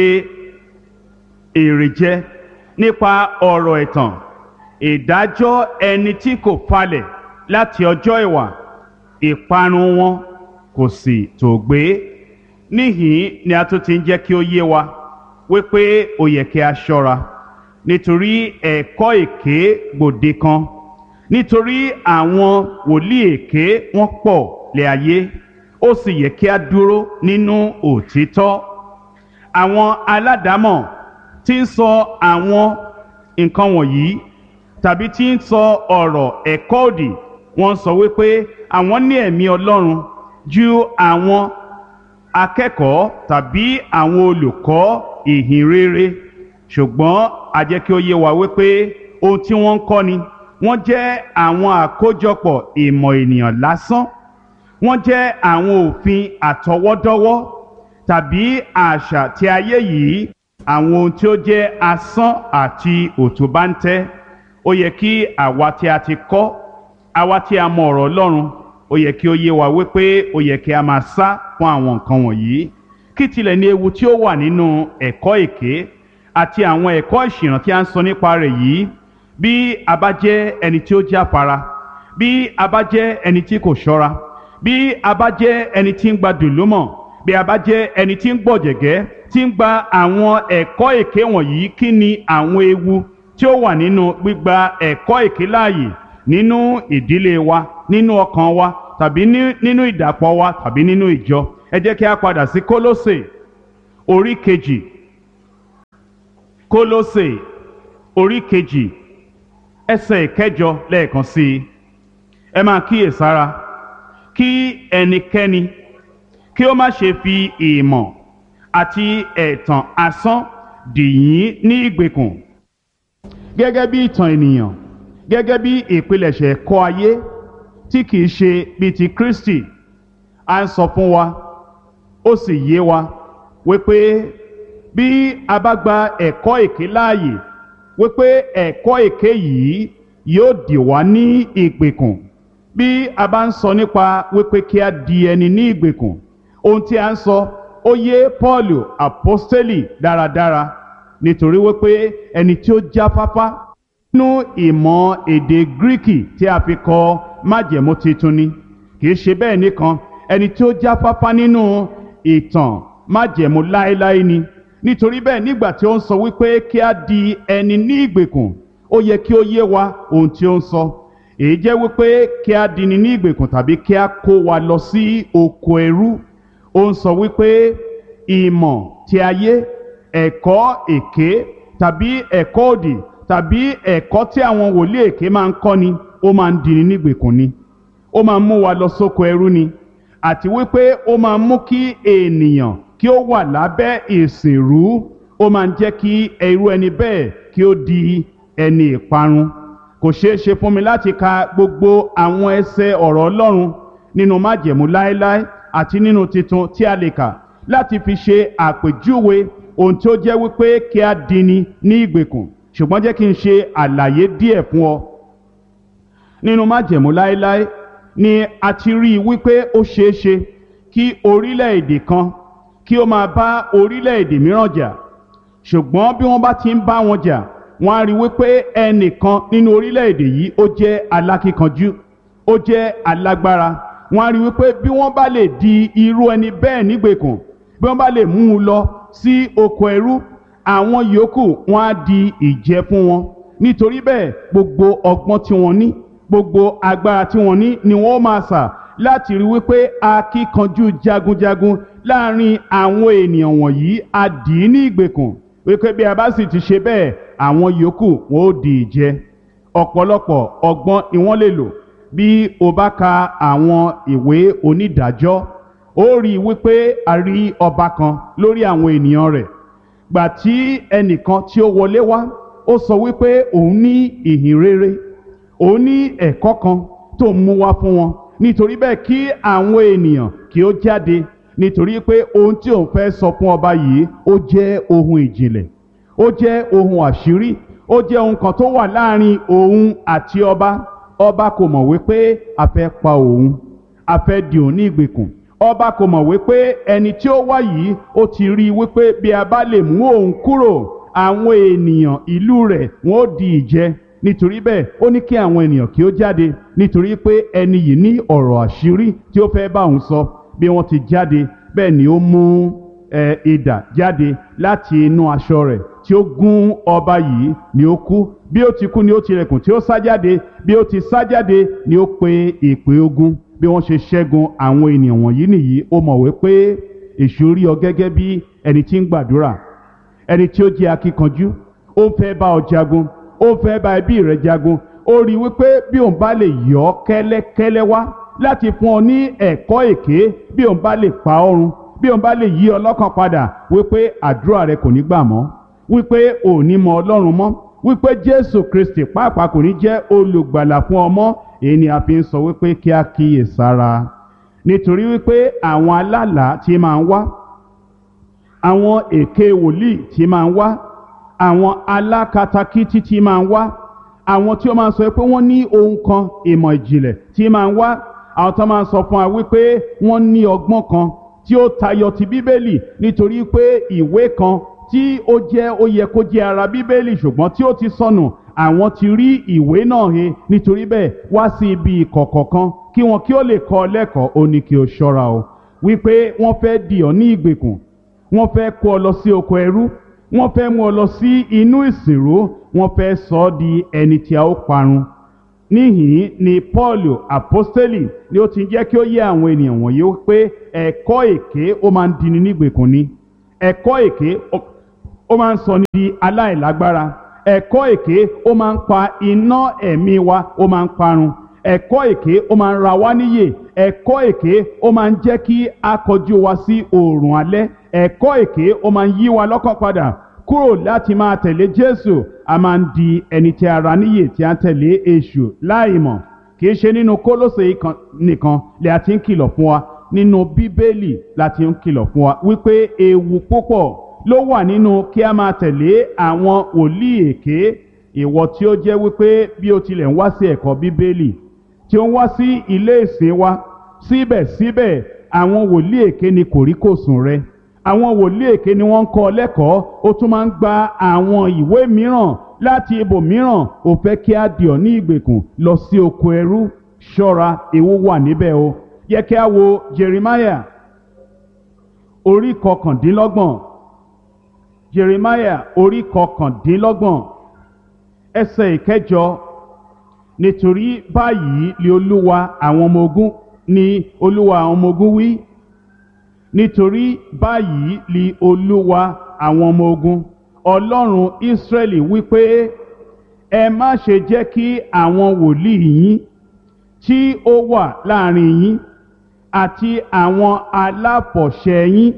èrè jẹ nípa ọ̀rọ̀ ẹ̀tàn ìdájọ́ ẹni tí kò falẹ̀ láti ọjọ́ ìwà ìparun wọn kò sì tó gbé níhìn ni a tún ti ń jẹ́ kí ó yé wa wípé ó yẹ kí a ṣọ́ra nítorí ẹ̀kọ́ èké gbòde kan nítorí àwọn wòlíì èké wọ́n pọ̀ lé ayé ó sì yẹ kí a dúró nínú òtítọ́ àwọn aládàámọ̀ tí ń sọ àwọn nǹkan wọ̀nyí tàbí tí ń sọ ọ̀rọ̀ ẹ̀kọ́ òdì wọ́n sọ wípé àwọn ní ẹ̀mí Ọlọ́run ju àwọn akẹ́kọ̀ọ́ tàbí àwọn olùkọ́ ìhìn rere ṣùgbọ́n a jẹ́ kí ó yé wa wípé ohun tí wọ́n ń kọ́ ni wọ́n jẹ́ àwọn àkójọpọ̀ ìmọ̀ ènìyàn lásán wọ́n jẹ́ àwọn òfin àtọwọ́dọ́wọ́ tàbí àṣà tí ayé yìí àwọn ohun tí ó jẹ́ asán àti òtúbáńtẹ́ ó yẹ kí àwa tí a ti kọ́ àwa tí a mọ ọ̀rọ̀ Ọlọ́run ó yẹ kí ó yé wa wípé ó yẹ kí a máa sá fún àwọn nǹkan wọ̀nyí kí tilẹ̀ ní ewu tí ó wà nínú ẹ̀kọ́ èké àti àwọn ẹ̀kọ́ ìṣìnà tí a ń sọ nípa rẹ̀ yìí bí a bá jẹ́ ẹni tí ó jáfara bí a bá jẹ́ ẹni tí kò ṣọ́ra bí a bá jẹ́ ẹni tí ń gba dùlúmọ̀ bí a bá jẹ́ ẹni tí ń gbọ̀jẹ̀gẹ́ tí ń gba àwọn ẹ̀kọ́ èké wọ̀nyí kí ni àwọn ewu tí ó wà nínú gbígba ẹ̀kọ́ èké láàyè nínú ìdílé wa nínú ọkàn wa tàbí nínú ìdàpọ̀ wa tàbí nínú ìjọ ẹ jẹ́ kí a padà sí kólósè orí kejì kólósè orí kejì ẹsẹ̀ ìkẹjọ lẹ́ẹ̀kan sí i ẹ máa kíyèsára kí ẹnikẹ́ni kí ó má ṣe fi ìmọ̀ àti ẹ̀tàn asán dì yín ní ìgbèkùn gẹ́gẹ́ bí ìtàn ènìyàn gẹ́gẹ́ bí ìpilẹ̀ṣẹ̀ ẹ̀kọ́ ayé tí kìí ṣe bíi ti Kristi à ń sọ fún wa ó sì yé wa wípé bí a bá gba ẹ̀kọ́ èké láàyè wípé ẹ̀kọ́ èké yìí yóò dì wá ní ìgbèkùn bí a bá ń sọ nípa wípé kí a di ẹni ní ìgbèkùn ohun tí a ń sọ ó yé Pọ́ọ̀lù àpọ́stélì dáradára nítorí wípé ẹni tí ó jáfáfá nínú ìmọ̀ èdè gíríkì tí a fi kọ májẹ̀mú titun ni kì í ṣe bẹ́ẹ̀ nìkan ẹni tí ó jáfáfá nínú ìtàn májẹ̀mú láéláé ni nítorí bẹ́ẹ̀ nígbà tí ó ń sọ wípé kí a di ẹni ní ìgbèkùn ó yẹ kí ó yé wa ohun tí ó ń sọ èyí jẹ́ wípé kí a di ni ní ìgbèkùn tàbí kí a kó wa lọ sí oko ẹrú ó ń sọ wípé ìmọ̀ tí ayé ẹ̀kọ́ èké tàbí ẹ̀kọ́ òdì tàbí ẹ̀kọ́ tí àwọn wòlíì èké máa ń kọ́ni ó máa ń dini nígbèkùn ni ó máa ń mú wa lọ sóko ẹrú ni àti wípé ó máa ń mú kí ènìyàn kí ó wà lábẹ́ ìsìnrú ó máa ń jẹ́ kí irú ẹni bẹ́ẹ̀ kí ó di ẹni ìparun kò ṣeé ṣe fún mi láti ka gbogbo àwọn ẹsẹ̀ ọ̀rọ̀ Ọlọ́run nínú májẹ̀mú láéláé àti nínú titun tí a lè kà láti fi ṣe àpèjúwe ohun tí ó jẹ́ wípé kí a dini ní ìgbèkùn ṣùgbọ́n jẹ́ kí n ṣe àlàyé díẹ̀ fún ọ. nínú májẹ̀mú láéláé ni a ti rí i wípé ó ṣeé ṣe kí orílẹ̀-èdè kan kí ó máa bá orílẹ̀-èdè mìíràn jà ṣùgbọ́n bí wọ́n bá ti ń bá wọn jà wọ́n á rí i wípé ẹnìkan nínú orílẹ̀-èdè yìí ó jẹ́ alákíkanjú ó jẹ́ alágbára wọ́n á rí i wípé bí wọ́n bá lè di irú ẹni bẹ́ẹ̀ nígbèkùn bí wọ́n bá lè mú un lọ sí oko ẹrú àwọn yòókù wọn á di ìjẹ fún wọn nítorí bẹ́ẹ̀ gbogbo ọgbọ́n tí wọ́n ní gbogbo agbára tí wọ́n ní ni wọ́n máa sà láti rí wípé akíkanjú jagunjagun láàrin àwọn ènìyàn wọ̀nyí á dì í ní ìgbèkùn wípé bí a bá sì ti ṣe bẹ́ẹ̀ àwọn yòókù wọn ó di ìjẹ ọ̀pọ̀lọpọ̀ ọgbọ́n ni wọ́n lè lò bí o bá ka àwọn ìwé onídàájọ́ ó rí i wípé a rí ọba kan lórí àwọn ènìyàn rẹ̀ gbà tí ẹnìkan tí ó wọlé wá ó sọ wípé òun ní ìhìn rere òun ní ẹ̀kọ́ kan tó ń mú wá fún wọn nítorí bẹ́ẹ̀ kí àwọn ènìyàn kí ó jáde nítorí pé ohun tí òun fẹ́ sọ fún ọba yìí ó jẹ́ ohun ìjìnlẹ̀ ó jẹ́ ohun àṣírí ó jẹ́ ohun kan tó wà láàrin òun àti ọba ọba kò mọ̀ wípé a fẹ́ pa òun a fẹ́ dì òun ní ìgbèkùn ọba kò mọ̀ wípé ẹni tí ó wá yìí ó ti rí i wípé bí a bá lè mú òun kúrò àwọn ènìyàn ìlú rẹ̀ wọ́n ó di ìjẹ nítorí bẹ́ẹ̀ ó ní kí àwọn ènìyàn kí ó jáde nítorí pé ẹni yìí ní ọ̀rọ̀ àṣírí tí ó fẹ́ bá òun sọ bí wọ́n ti jáde bẹ́ẹ̀ ni ó mú ẹ idà jáde láti inú aṣọ rẹ̀ tí ó gún ọba yìí ni ó kú bí ó ti kú ni ó tilẹ̀kùn tí ó sá jáde bí ó ti sá jáde ni ó pe ìpè ogun bí wọ́n ṣe ṣẹ́gun àwọn ènìyàn wọ̀nyí nìyí ó mọ̀wé pé èṣù rí ọ gẹ́gẹ́ bí ẹni tí ń gbàdúrà ẹni tí ó jẹ́ akíkanjú ó ń fẹ́ bá ọ jagun ó ń fẹ́ bá ẹbí rẹ jagun ó rí i wípé bí òun bá lè yọ ọ́ kẹ́lẹ́kẹ́lẹ́ wá láti fún ọ ní ẹ̀kọ́ èké bí òun bá lè pa ọ́ run bí òun bá lè yí ọ lọ́kàn padà wípé àdúrà rẹ kò ní gbà mọ́ wípé ò ní mọ ọlọ́run mọ́ wípé jésù kristi pàápàá kò ní jẹ́ olùgbàlà fún ọmọ èyí ni a fi ń sọ wípé kí a kíyè sára nítorí wípé àwọn alálàá tí máa ń wá àwọn èké wòlíì tí máa ń wá àwọn alákatakítí tí máa ń wá àwọn tí ó máa ń sọ pé wọ́n ní ohun kan ìmọ̀ ìjìnlẹ̀ tí máa ń wá àwọn tó máa ń sọ fún wa wípé wọ́n ní ọgbọ́n kan tí ó tayọ ti bíbélì nítorí pé ìwé kan tí ó jẹ́ ó yẹ kó jẹ́ ara bíbélì ṣùgbọ́n tí ó ti sọnù àwọn ti rí ìwé náà he nítorí bẹ́ẹ̀ wá sí ibi ìkọ̀kọ̀ kan kí wọn kí ó lè kọ́ ọ lẹ́kọ̀ọ́ ó ní kí o ṣọ́ra o wípé wọ́n fẹ́ dì ọ́ ní ìgbèkùn wọ́n fẹ́ kó ọ lọ sí oko ẹrú wọ́n fẹ́ mú ọ lọ sí inú ìsìnrú wọ́n fẹ́ sọ ọ́ di ẹni tí a ó parun níhìn ni paul apostoli ni ó ti jẹ́ kí ó yé àwọn ènìyàn wọ̀nyí pé ẹ̀kọ́ èké ó máa ń dini nígbèkùn ni ẹ̀kọ́ èké ó máa ń sọ ní di aláìlágbára ẹ̀kọ́ èké ó máa ń pa iná ẹ̀mí wa ó máa ń parun ẹ̀kọ́ èké ó máa ń ra wá níyè ẹ̀kọ́ èké ó máa ń jẹ́ kí a kọjú wa sí oòrùn alẹ́ ẹ̀kọ́ èké ó máa ń yí wa lọ́kàn padà kúrò láti máa tẹ̀lé jésù a máa ń di ẹni tí a ra níyè tí a ń tẹ̀lé èṣù láìmọ̀ kì í ṣe nínú kólóṣè nìkan lè a ti ń kìlọ̀ fún wa nínú bíbélì la ti ń kìlọ̀ fún wa wípé ewu púpọ̀ ló wà nínú kí a máa tẹ̀lé àwọn wòlíì èké ìwọ tí ó jẹ́ wípé bí o tilẹ̀ ń wá sí ẹ̀kọ́ bíbélì tí ó ń wá sí ilé ìsìn wa síbẹ̀síbẹ̀ àwọn wòlíì èké ni kòríkòsùn rẹ àwọn wòlíì èké ni wọ́n ń kọ́ lẹ́kọ̀ọ́ ó tún máa ń gba àwọn ìwé mìíràn láti ibòmíràn ó fẹ́ kí á dì ọ́ ní ìgbèkùn lọ sí oko ẹrú ṣọ́ra ewu wà níbẹ̀ o yẹ kí a wo Jeremiah orí kọkàndínlọ́gbọ̀n Jeremiah orí kọkàndínlọ́gbọ̀n ẹsẹ̀ ìkẹjọ nítorí báyìí ni olúwa àwọn ọmọ ogun ni olúwa àwọn ọmọ ogun wí nítorí báyìí ni olúwa àwọn ọmọ ogun ọlọ́run ìsírẹ́lì wípé ẹ má ṣe jẹ́ kí àwọn wòlíì yín tí ó wà láàrin yín àti àwọn aláfọ̀ṣẹ yín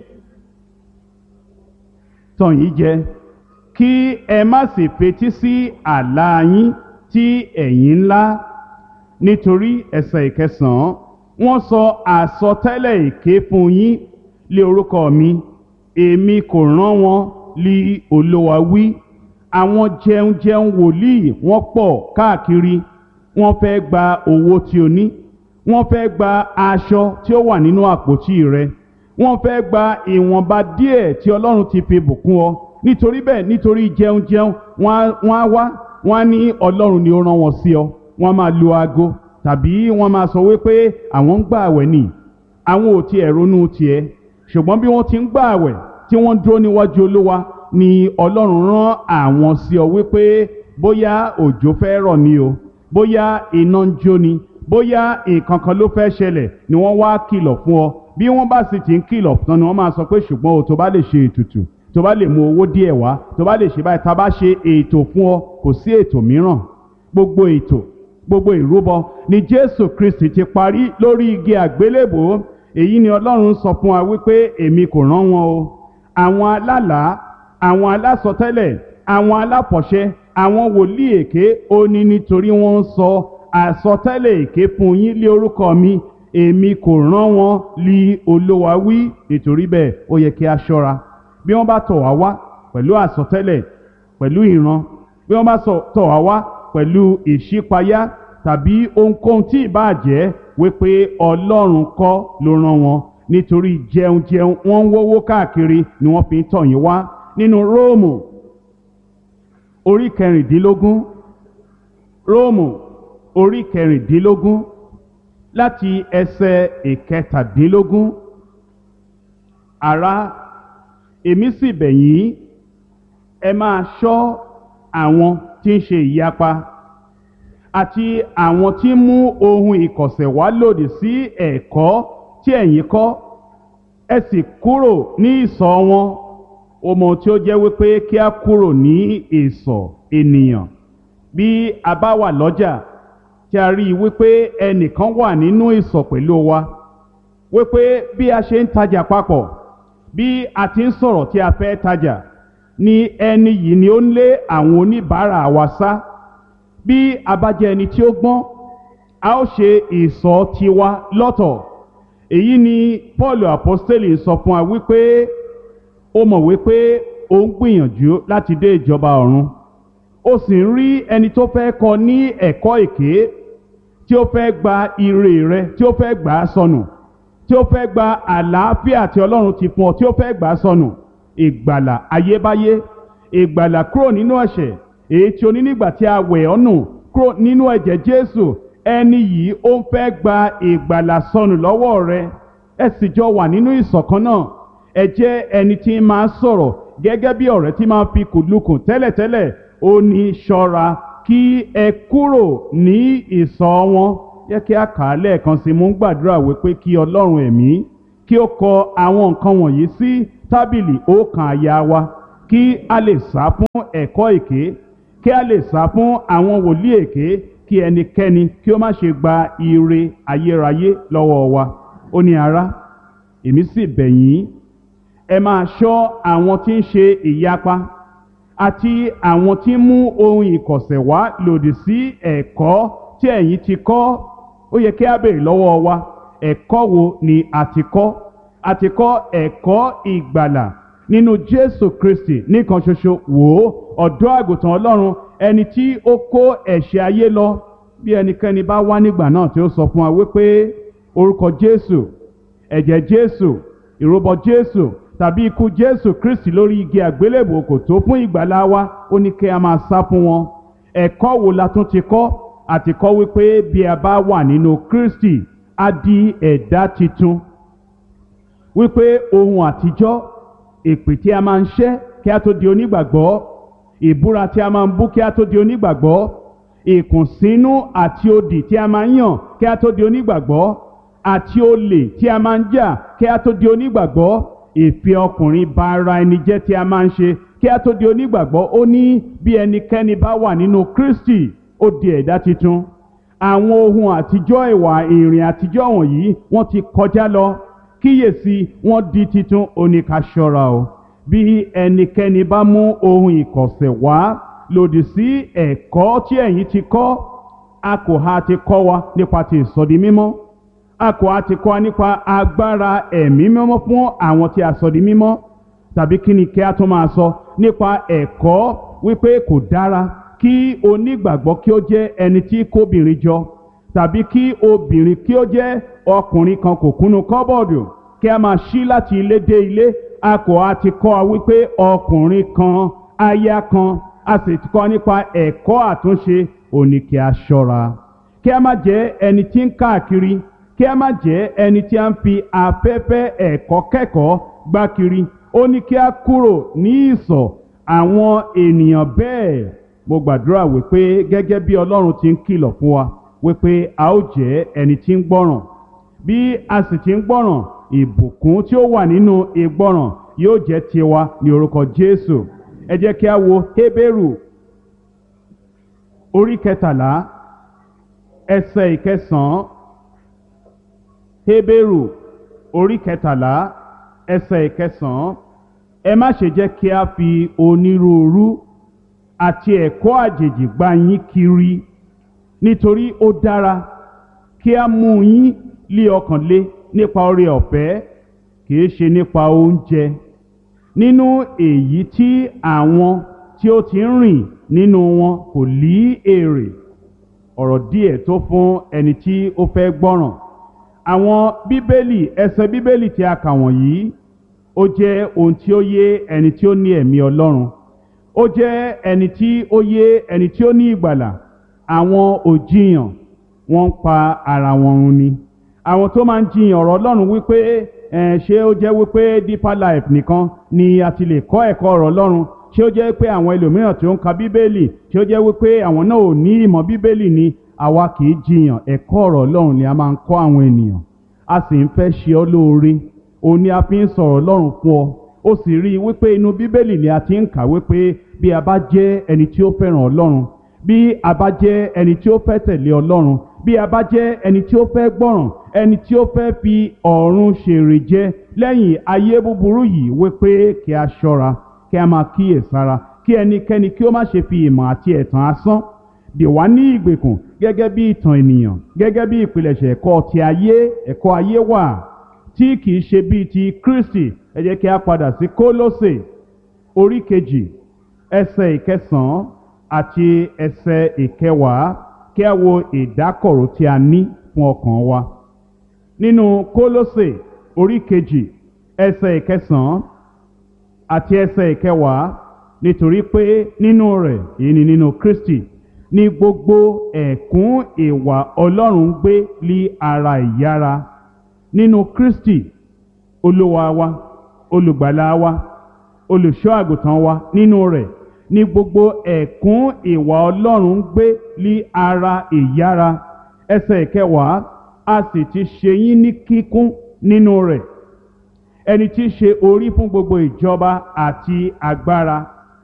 tàn yín jẹ kí ẹ má sì fetí sí àlá yín tí ẹ̀yin ńlá nítorí ẹsẹ̀ ìkẹsàn-án wọ́n sọ àsọtẹ́lẹ̀ èké fún yín lé orúkọ mi èmi kò rán wọn lí olówa wí àwọn jẹun jẹun wòlíì wọ́n pọ̀ káàkiri wọ́n fẹ́ gba owó tí o ní wọ́n fẹ́ gba aṣọ tí ó wà nínú àpótí rẹ wọ́n fẹ́ gba ìwọ̀nba díẹ̀ tí ọlọ́run ti fi bùkún ọ nítorí bẹ́ẹ̀ nítorí jẹun jẹun wọ́n á wá wọ́n á ní ọlọ́run ni ó rán wọn sí ọ wọ́n á máa lu aago tàbí wọ́n máa sọ wípé àwọn ń gbà àwẹ̀ nì àwọn ò tiẹ̀ ronú tiẹ̀ ṣùgbọ́n bí wọ́n ti ń gbà àwẹ̀ tí wọ́n dúró níwájú olúwa ni ọlọ́run rán àwọn sí ọ wípé bóyá òjò fẹ́ rọ̀ ni o bóyá iná ń jó ni bóyá nǹkan kan ló fẹ́ ṣẹlẹ̀ ni wọ́n wá kìlọ̀ fún ọ bí wọ́n bá sì ti ń kìlọ̀ tán ni wọ́n máa sọ pé ṣùgbọ́n o tó bá lè ṣe ètùtù tó bá lè mú owó díẹ̀ wá tó bá lè ṣe báyìí tá a bá ṣe ètò fún ọ kò sí ètò mìíràn gbogbo ètò gbogbo ìrúbọ ni Jésù Kristi ti parí lórí igi àgbélébò èyí ni Ọlọ́run sọ fún wa wípé èmi kò rán wọn o àwọn alálàá àwọn alásọtẹ́lẹ̀ àwọn aláfọ̀ṣẹ àwọn wòlíì èké ó ní nítorí wọ́n ń sọ àsọtẹ́lẹ̀ èké fún yín lé orúkọ mi èmi kò rán wọn lí Olúwa wí nítorí bẹ́ẹ̀ ó yẹ kí a ṣọ́ra bí wọ́n bá tọ̀ wá wá pẹ̀lú àsọtẹ́lẹ̀ pẹ̀lú ìran bí wọ́n bá tọ̀ wá wá pẹ̀lú ìṣípayá tàbí ohunkóhun tí ìbáà jẹ́ wípé Ọlọ́run kọ́ ló rán wọn nítorí jẹun jẹun wọ́n ń wówó káàkiri ni wọ́n fi ń tọ̀ yín wá nínú Róòmù orí kẹrìndínlógún Róòmù orí kẹrìndínlógún láti ẹsẹ̀ ìkẹtàdínlógún ará èmi sì bẹ̀ yín ẹ máa ṣọ́ àwọn tí ń ṣe ìyapa àti àwọn tí ń mú ohun ìkọ̀sẹ̀ wá lòdì sí ẹ̀kọ́ tí ẹ̀yin kọ́ ẹ sì kúrò ní ìsọ̀ wọn ọmọ tí ó jẹ́ wípé kí a kúrò ní ìsọ̀ ènìyàn bí a bá wà lọ́jà tí a rí i wípé ẹnìkan wà nínú ìsọ̀ pẹ̀lú wa wípé bí a ṣe ń tajà papọ̀ bí a ti ń sọ̀rọ̀ tí a fẹ́ tajà ni ẹni yìí ni ó ń lé àwọn oníbàárà wa sá bí a bá jẹ́ ẹni tí ó gbọ́n a ó ṣe ìsọ̀ tiwa lọ́tọ̀ èyí ni Paul apostoli sọ fún wa wípé ó mọ̀ wípé ó ń gbìyànjú láti dé ìjọba ọ̀run ó sì ń rí ẹni tó fẹ́ kọ́ ní ẹ̀kọ́ èké tí ó fẹ́ gba ire rẹ tí ó fẹ́ gbà á sọnù tí ó fẹ́ gba àlàáfíà tí Ọlọ́run ti fún ọ tí ó fẹ́ gbà á sọnù ìgbàlà ayébáyé ìgbàlà kúrò nínú ẹ̀ṣẹ̀ èyí tí o ní nígbà tí a wẹ̀ ọ́ nù kúrò nínú ẹ̀jẹ̀ Jésù ẹni yìí ó ń fẹ́ gba ìgbàlà sọnù lọ́wọ́ rẹ ẹ sì jọ wà nínú ìṣọ̀kan náà ẹ jẹ́ ẹni tí máa sọ̀rọ̀ gẹ́gẹ́ bí ọ̀rẹ́ tí máa fi kùlùkùn tẹ́lẹ̀tẹ́lẹ̀ ó ní ṣọ́ra kí ẹ kúrò ní ìsọ̀ wọn yẹ kí a kà á lẹ́ẹ̀kan sí mú gbàdúrà wípé kí ọlọ́run ẹ̀mí kí ó kọ àwọn nǹkan wọ̀nyí sí tábìlì ọkàn àyà wa kí a lè sá fún ẹ̀kọ́ èké kí a lè sá fún àwọn wòlíì èké kí ẹnikẹ́ni kí ó má ṣe gba ire ayérayé lọ́wọ́ wa ó ní ará èmi sì bẹ̀ yín ẹ máa ṣọ́ àwọn tí ń ṣe ìyapa àti àwọn tí ń mú ohun ìkọ̀sẹ̀ wá lòdì sí ẹ̀kọ́ tí ẹ̀yin ti kọ́ ó yẹ kí a béèrè lọ́wọ́ wa ẹ̀kọ́ wo ni a ti kọ́ a ti kọ́ ẹ̀kọ́ ìgbàlà nínú Jésù Kristi nìkan ṣoṣo wò ó ọ̀dọ́ àgùntàn Ọlọ́run ẹni tí ó kó ẹ̀ṣẹ̀ ayé lọ bí ẹnikẹ́ni bá wá nígbà náà tí ó sọ fún wa wípé orúkọ Jésù ẹ̀jẹ̀ Jésù ìrúbọ Jésù tàbí ikú Jésù Kristi lórí igi àgbélébò kò tó fún ìgbàlá wa ó ní kí a máa sá fún wọn ẹ̀kọ́ wo la tún ti kọ́ àti kọ́ wípé bí a bá wà nínú Kristi a di ẹ̀dá titun wípé ohun àtijọ́ èpè tí a máa ń ṣẹ́ kí a tó di onígbàgbọ́ ìbúra tí a máa ń bú kí a tó di onígbàgbọ́ ìkùnsínú àti odì tí a máa ń yàn kí a tó di onígbàgbọ́ àti olè tí a máa ń jà kí a tó di onígbàgbọ́ ìfẹ́ ọkùnrin ba ara ẹni jẹ́ tí a máa ń ṣe kí a tó di onígbàgbọ́ ó ní bí ẹnikẹ́ni bá wà nínú Kristi ó di ẹ̀dá titun àwọn ohun àtijọ́ ìwà ìrìn àtijọ́ wọ̀nyí wọ́n ti kọjá lọ kíyèsí wọ́n di titun oníkaṣọ́ra o bí ẹnikẹ́ni bá mú ohun ìkọ̀sẹ̀ wá lòdì sí ẹ̀kọ́ tí ẹ̀yin ti kọ́ a kò ha ti kọ́ wa nípa ti ìsọdi mímọ́ a kò ha ti kọ́ wa nípa agbára ẹ̀mí mímọ́ fún àwọn tí a sọ di mímọ́ tàbí kí ni kí a tún máa sọ nípa ẹ̀kọ́ wípé kò dára kí onígbàgbọ́ kí ó jẹ́ ẹni tí kóbìnrin jọ tàbí kí obìnrin kí ó jẹ́ ọkùnrin kan kò kúnnu kọ́bọ̀dù kí a máa ṣí láti ilé dé ilé a kò á ti kọ́ ọ wípé ọkùnrin kan aya kan a sì ti kọ́ nípa ẹ̀kọ́ àtúnṣe òní kí a ṣọ́ra kí a má jẹ́ ẹni tí ń káàkiri kí a má jẹ́ ẹni tí a ń fi afẹ́fẹ́ ẹ̀kọ́ kẹ́kọ̀ọ́ gbá kiri ó ní kí a kúrò ní ìsọ̀ àwọn ènìyàn bẹ́ẹ̀ mo gbàdúrà wípé gẹ́gẹ́ bí Ọlọ́run ti ń kìlọ̀ fún wa wípé a ó jẹ́ ẹni tí ń gbọ́ràn bí a sì ti ń gbọ́ràn ìbùkún tí ó wà nínú ìgbọ́ràn yóò jẹ́ tiwa ní orúkọ Jésù ẹ jẹ́ kí a wo Hébérù orí kẹtàlá ẹsẹ̀ ìkẹsàn-án Hébérù orí kẹtàlá ẹsẹ̀ ìkẹsàn-án ẹ má ṣe jẹ́ kí a fi onírúurú àti ẹ̀kọ́ àjèjì gbá yín kiri nítorí ó dára kí a mú yín lé ọkàn lé nípa oore ọ̀fẹ́ kìí ṣe nípa oúnjẹ nínú èyí tí àwọn tí ó ti ń rìn nínú wọn kò lí èrè ọ̀rọ̀ díẹ̀ tó fún ẹni tí ó fẹ́ gbọ́ràn àwọn bíbélì ẹsẹ̀ bíbélì tí a kà wọ̀nyí ó jẹ́ ohun tí ó yé ẹni tí ó ní ẹ̀mí Ọlọ́run ó jẹ́ ẹni tí ó yé ẹni tí ó ní ìgbàlà àwọn òjìyàn wọ́n ń pa ara wọn run ni àwọn tó máa ń jiyàn ọ̀rọ̀ Ọlọ́run wípé ẹ̀ ṣé ó jẹ́ wípé deeper life nìkan ni a ti lè kọ́ ẹ̀kọ́ ọ̀rọ̀ Ọlọ́run ṣé ó jẹ́ pé àwọn ẹlòmíràn tí ó ń ka bíbélì ṣé ó jẹ́ wípé àwọn náà ò ní ìmọ̀ bíbélì ni àwa kì í jiyàn ẹ̀kọ́ ọ̀rọ̀ Ọlọ́run ni a máa ń kọ́ àwọn ènìyàn a sì ń fẹ́ ṣe ọ́ lóore òun ni a fi ń sọ̀rọ̀ Ọlọ́run fún ọ ó sì rí i wípé inú bíbélì ni a ti ń kà wípé bí a bá jẹ́ ẹni tí ó fẹ́ràn Ọlọ́run bí a bá jẹ́ ẹni tí ó fẹ́ tẹ̀lé Ọlọ́run bí a bá jẹ́ ẹni tí ó fẹ́ gbọ́ràn ẹni tí ó fẹ́ fi ọ̀run ṣèrè jẹ lẹ́yìn ayé búburú yìí wípé kí a ṣọ́ra kí a máa kíyèsára kí ẹnikẹ́ni kí ó má ṣe fi ìmọ̀ àti ẹ̀tàn asán dè wá ní ìgbèkùn gẹ́gẹ́ bí ìtàn ènìyàn gẹ́gẹ́ bí ìpilẹ̀ṣẹ̀ ẹ̀kọ́ ti ayé ẹ̀kọ́ ayé wà tí kìí ṣe bíi ti Kristi ẹ jẹ́ kí a padà sí Kólósè orí kejì ẹsẹ̀ ìkẹsàn-án àti ẹsẹ̀ ìkẹwàá kí a wo ìdákọ̀ró tí a ní fún ọkàn wa nínú Kólósè orí kejì ẹsẹ̀ ìkẹsàn-án àti ẹsẹ̀ ìkẹwàá nítorí pé nínú rẹ̀ èyí ni nínú Kristi ní gbogbo ẹ̀kún ìwà Ọlọ́run gbé lí ara ìyára nínú Kristi olúwa wa olùgbàlà wa olùṣọ́ àgùntàn wa nínú rẹ̀ ní gbogbo ẹ̀kún ìwà ọlọ́run ń gbé lí ara ìyára ẹsẹ̀ ìkẹwàá a sì ti ṣe yín ní kíkún nínú rẹ̀ ẹni tí í ṣe orí fún gbogbo ìjọba àti agbára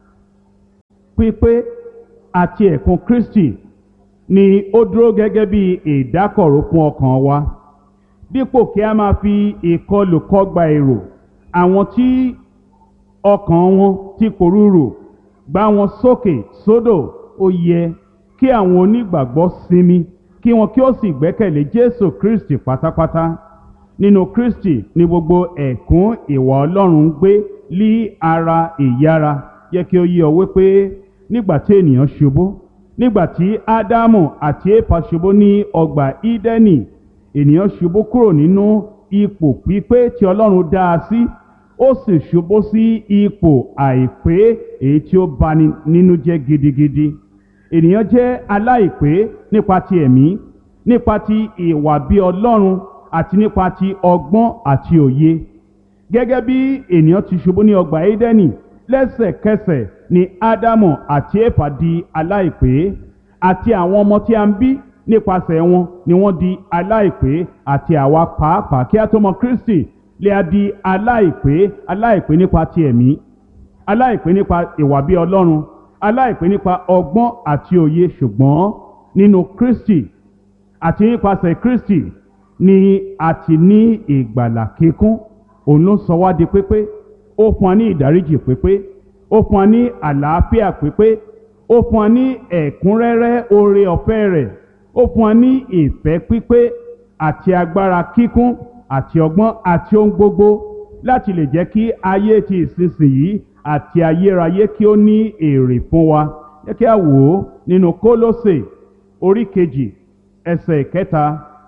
pípé àti ẹ̀kún Kristi ni ó dúró gẹ́gẹ́ bí ìdákọ̀ró fún ọkàn wa dípò kí a máa fi ìkọlù kọgbà èrò àwọn tí ọkàn wọn ti pòrúurù gbá wọn sókè sódò ó yẹ kí àwọn onígbàgbọ́ sinmi kí wọn kí ó sì gbẹ́kẹ̀lé Jésù Kristi pátápátá nínú Kristi ni gbogbo ẹ̀kún ìwà Ọlọ́run ń gbé lí ara ìyára yẹ kí ó yé ọ wípé nígbà tí ènìyàn ṣubú nígbà tí Ádámù àti Éfà ṣubú ní ọgbà Ídẹ́nì ènìyàn ṣubú kúrò nínú ipò pípé tí Ọlọ́run dá a sí ó sì ṣubú sí ipò àìpé èyí tí ó bani nínú jẹ́ gidigidi ènìyàn jẹ́ aláìpé nípa ti ẹ̀mí nípa ti ìwà bí Ọlọ́run àti nípa ti ọgbọ́n àti òye gẹ́gẹ́ bí ènìyàn ti ṣubú ní ọgbà Édẹ́nì lẹ́sẹ̀kẹsẹ̀ ni Ádámù àti Éfà di aláìpé àti àwọn ọmọ tí a ń bí nípasẹ̀ wọn ni wọ́n di aláìpé àti àwa pàápàá kí a tó mọ Kristi lè a di aláìpé aláìpé nípa ti ẹ̀mí aláìpé nípa ìwà bí Ọlọ́run aláìpé nípa ọgbọ́n àti òye ṣùgbọ́n nínú Kristi àti nípasẹ̀ Kristi ni a ti ní ìgbàlà kíkún òun ló sọ wá di pépé ó fún wa ní ìdáríjì pépé ó fún wa ní àlàáfíà pépé ó fún wa ní ẹ̀kúnrẹ́rẹ́ oore ọ̀fẹ́ rẹ̀ ó fún wa ní ìfẹ́ pípé àti agbára kíkún àti ọgbọ́n àti ohun gbogbo láti lè jẹ́ kí ayé ti ìsinsìnyí àti ayérayé kí ó ní èrè fún wa jẹ́ kí a wò ó nínú Kólósè orí kejì ẹsẹ̀ ìkẹta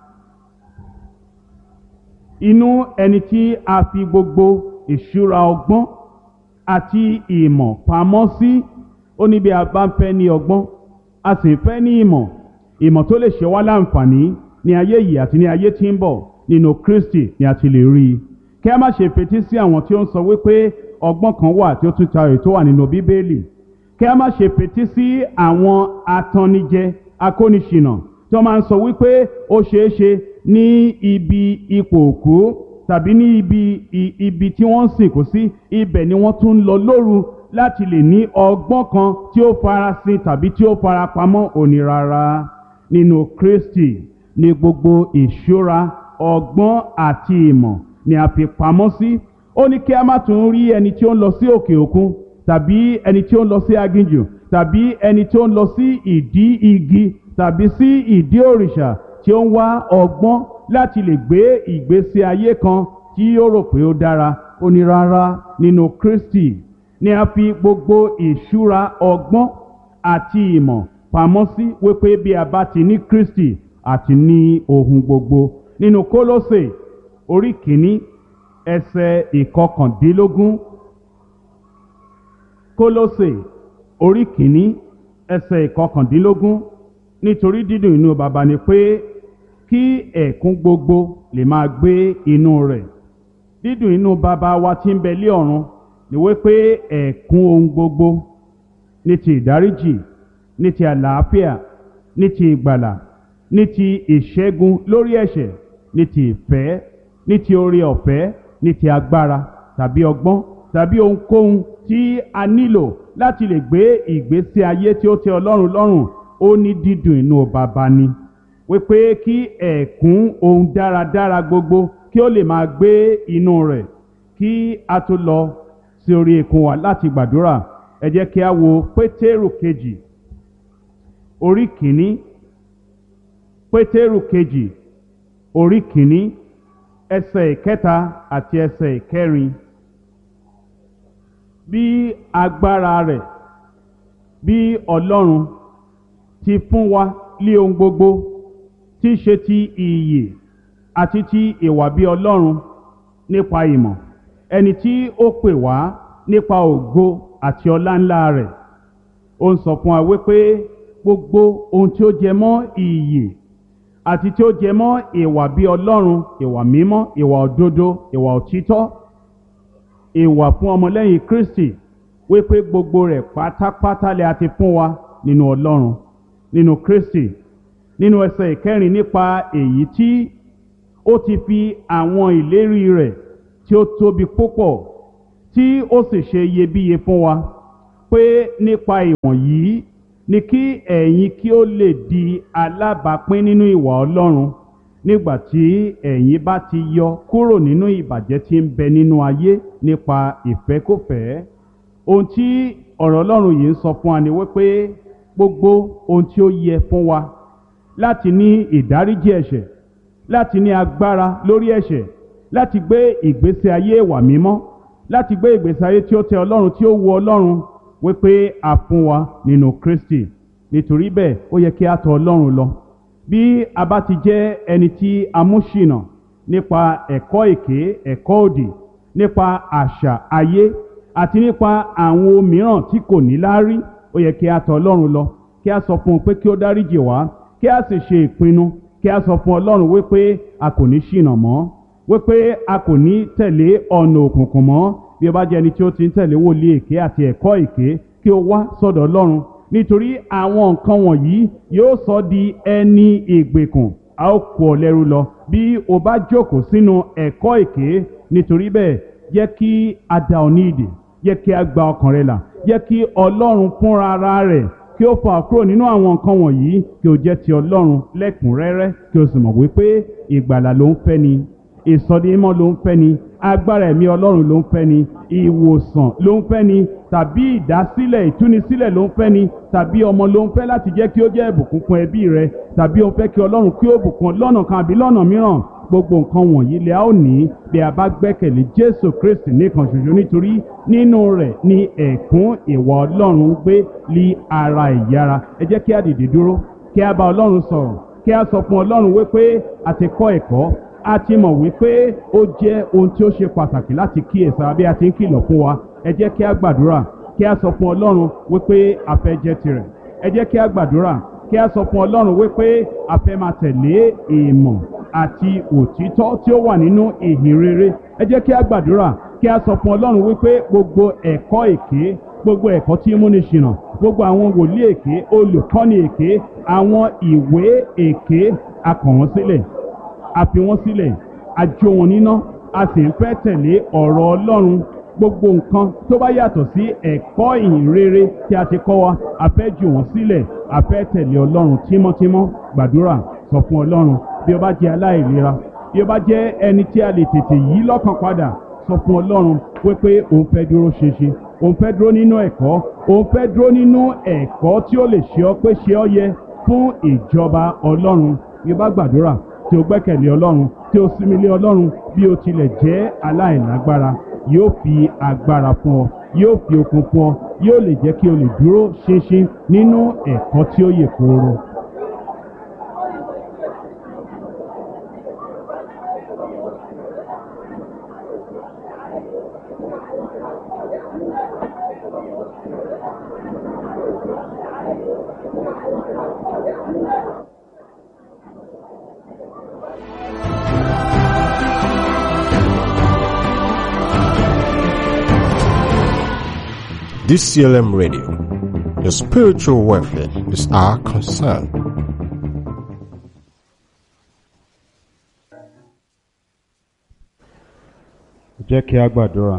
inú ẹni tí a fi gbogbo ìṣúra ọgbọ́n àti ìmọ̀ pamọ́ sí ó ní bí a bá ń fẹ́ ní ọgbọ́n a sì ń fẹ́ ní ìmọ̀ ìmọ̀ tó lè ṣe wá láǹfààní ní ayé yìí àti ní ayé tí ń bọ̀ nínú Kristi ni a ti lè rí i kí a má ṣe fetí sí àwọn tí ó ń sọ wípé ọgbọ́n kan wà tí ó tún tayọ tó wà nínú Bíbélì kí a má ṣe fetí sí àwọn atannijẹ akóniṣìnà tí wọ́n máa ń sọ wípé ó ṣeé ṣe ní ibi ipò òkú tàbí ní ibi ibi tí wọ́n ń sìnkú sí ibẹ̀ ni wọ́n tún ń lọ lóru láti lè ní ọgbọ́n kan tí ó farasin tàbí tí ó farapamọ́ òní rárá nínú Kristi ní gbogbo ìṣúra ọgbọ́n àti ìmọ̀ ni a fi pamọ́ sí ó ní kí a má tún rí ẹni tí ó ń lọ sí òkè òkun tàbí ẹni tí ó ń lọ sí aginjù tàbí ẹni tí ó ń lọ sí ìdí igi tàbí sí ìdí òrìṣà tí ó ń wá ọgbọ́n láti lè gbé ìgbésí ayé kan tí ó rò pé ó dára ó ní rárá nínú Kristi ni a fi gbogbo ìṣúra ọgbọ́n àti ìmọ̀ pamọ́ sí wípé bí a bá ti ní Kristi àti ní ohun gbogbo nínú Kólósè orí kìíní ẹsẹ̀ ìkọkàndínlógún Kólósè orí kìíní ẹsẹ̀ ìkọkàndínlógún nítorí dídùn inú baba ni pé kí ẹ̀kún gbogbo lè máa gbé inú rẹ̀ dídùn inú baba wa tí ń bẹ lé ọ̀run ni wípé ẹ̀kún ohun gbogbo ní ti ìdáríjì ní ti àlàáfíà ní ti ìgbàlà ní ti ìṣẹ́gun lórí ẹ̀ṣẹ̀ ní ti ìfẹ́ ní ti oore ọ̀fẹ́ ní ti agbára tàbí ọgbọ́n tàbí ohunkóhun tí a nílò láti lè gbé ìgbésí ayé tí ó tẹ́ Ọlọ́run lọ́rùn ó ní dídùn inú baba ni wípé kí ẹ̀kún ohun dáradára gbogbo kí ó lè máa gbé inú rẹ̀ kí a tó lọ sí orí ikùn wa láti gbàdúrà ẹ jẹ́ kí a wo Pétérù kejì orí kìíní Pétérù kejì orí kìíní ẹsẹ̀ ìkẹta àti ẹsẹ̀ ìkẹrin bí agbára rẹ̀ bí Ọlọ́run ti fún wa lé ohun gbogbo tí í ṣe ti ìyè àti ti ìwà bí Ọlọ́run nípa ìmọ̀ ẹni tí ó pè wá nípa ògo àti ọlá ńlá rẹ̀ ó ń sọ fún wa wípé gbogbo ohun tí ó jẹ mọ́ ìyè àti tí ó jẹ mọ́ ìwà bí Ọlọ́run ìwà mímọ́ ìwà òdodo ìwà òtítọ́ ìwà fún ọmọlẹ́yìn Kristi wípé gbogbo rẹ̀ pátápátá lè a ti fún wa nínú ọlọ́run nínú kristi nínú ẹsẹ̀ ìkẹrin nípa èyí tí ó ti fi àwọn ìlérí rẹ̀ tí ó tóbi púpọ̀ tí ó sì ṣe iyebíye fún wa pé nípa ìwọ̀nyí ni kí ẹ̀yin kí ó lè di alábàápín nínú ìwà ọlọ́run nígbà tí ẹ̀yin bá ti yọ kúrò nínú ìbàjẹ́ tí ń bẹ nínú ayé nípa ìfẹ́kùfẹ́ ohun tí ọ̀rọ̀ ọlọ́run yìí ń sọ fún wa ni wípé gbogbo ohun tí ó yẹ fún wa láti ní ìdáríjì ẹ̀ṣẹ̀ láti ní agbára lórí ẹ̀ṣẹ̀ láti gbé ìgbésí ayé ìwà mímọ́ láti gbé ìgbésí ayé tí ó tẹ́ ọlọ́run tí ó wu ọlọ́run wípé a fún wa nínú kristi nítorí bẹ́ẹ̀ ó yẹ kí a tọ̀ ọlọ́run lọ bí a bá ti jẹ́ ẹni tí a mú ṣìnà nípa ẹ̀kọ́ èké ẹ̀kọ́ òdì nípa àṣà ayé àti nípa àwọn ohun mìíràn tí kò ní láárí ó yẹ kí a tọ̀ ọlọ́run lọ kí a sọ fún un pé kí ó dáríjì wá kí a sì ṣe ìpinnu kí a sọ fún ọlọ́run wípé a kò ní ṣìnà mọ́ wípé a kò ní tẹ̀lé ọ̀nà òkùnkùn mọ́ bí o bá jẹ́ ẹni tí ó ti ń tẹ̀lé wòlíì èké àti ẹ̀kọ́ èké kí o wá sọ́dọ̀ ọlọ́run nítorí àwọn nǹkan wọ̀nyí yóò sọ di ẹni ìgbèkùn a ó kó ọ lẹ́rú lọ bí o bá jókòó sínú ẹ̀kọ́ èké nítorí bẹ́ẹ̀ jẹ́ kí a dá ọ ní ìdè jẹ́ kí a gba ọkàn rẹ là jẹ́ kí ọlọ́run fúnra ara rẹ̀ kí ó fà kúrò nínú àwọn nǹkan wọ̀nyí kí o jẹ́ ti ọlọ́run lẹ́kùnrẹ́rẹ́ kí o sì mọ̀ wípé ìgbàlà ló ń fẹ́ ni ìsọdímọ́ ló ń fẹ́ ni agbára ẹ̀mí ọlọ́run ló ń fẹ́ ni ìwòsàn ló ń fẹ́ ni tàbí ìdásílẹ̀ ìtúnisílẹ̀ ló ń fẹ́ ni tàbí ọmọ ló ń fẹ́ láti jẹ́ kí ó jẹ́ ìbùkún fún ẹbí rẹ tàbí ó fẹ́ kí ọlọ́run kí ó bùkún lọ́nà kan àbí lọ́nà mìíràn gbogbo nǹkan wọ̀nyí lè a ó ní bí a bá gbẹ́kẹ̀lé jésù kristi nìkan ṣoṣo nítorí nínú rẹ̀ ni ẹ̀kún ìwà ọlọ́run gbé lí ara ìyára ẹ jẹ́ kí a dìde dúró kí a bá ọlọ́run sọ̀rọ̀ kí a sọ fún ọlọ́run wípé a ti kọ́ ẹ̀kọ́ a ti mọ̀ wípé ó jẹ́ ohun tí ó ṣe pàtàkì láti kíyèsára bí a ti ń kìlọ̀ fún wa ẹ jẹ́ kí a gbàdúrà kí a sọ fún ọlọ́run wípé a fẹ́ jẹ́ tirẹ̀ ẹ jẹ́ kí a gbàdúrà kí a sọ fún ọlọ́run wípé a fẹ́ máa tẹ̀lé ìmọ̀ àti òtítọ́ tí ó wà nínú ìhìn rere ẹ jẹ́ kí a gbàdúrà kí a sọ fún ọlọ́run wípé gbogbo ẹ̀kọ́ èké gbogbo ẹ̀kọ́ tí ń múni ṣìnà gbogbo àwọn wòlíì èké olùkọ́ni èké àwọn ìwé èké a kọ̀ wọ́n sílẹ̀ a fi wọ́n sílẹ̀ a jó wọn níná a sì ń fẹ́ tẹ̀lé ọ̀rọ̀ ọlọ́run gbogbo nǹkan tó bá yàtọ̀ sí ẹ̀kọ́ ìhìn rere tí a ti kọ́ wa a fẹ́ jù wọ́n sílẹ̀ a fẹ́ tẹ̀lé ọlọ́run tímọ́tímọ́ gbàdúrà sọ fún ọlọ́run bí o bá jẹ́ aláìlera bí o bá jẹ́ ẹni tí a lè tètè yí lọ́kàn padà sọ fún ọlọ́run wípé òun fẹ́ dúró ṣinṣin òun fẹ́ dúró nínú ẹ̀kọ́ òun fẹ́ dúró nínú ẹ̀kọ́ tí ó lè ṣe ọ́ pé ṣe ọ́ yẹ fún ìjọba ọlọ́run bí o bá gbàdúrà tí o gbẹ́kẹ̀lé ọlọ́run tí o sinmi lé ọlọ́run bí o tilẹ̀ jẹ́ aláìlágbára yóò fi agbára fún ọ yóò fi okun fún ọ yóò lè jẹ́ kí o lè dúró ṣinṣin nínú ẹ̀kọ́ tí ó yè kooro. DCLM Radio. Your spiritual welfare is our concern. jẹ́ kí a gbàdúrà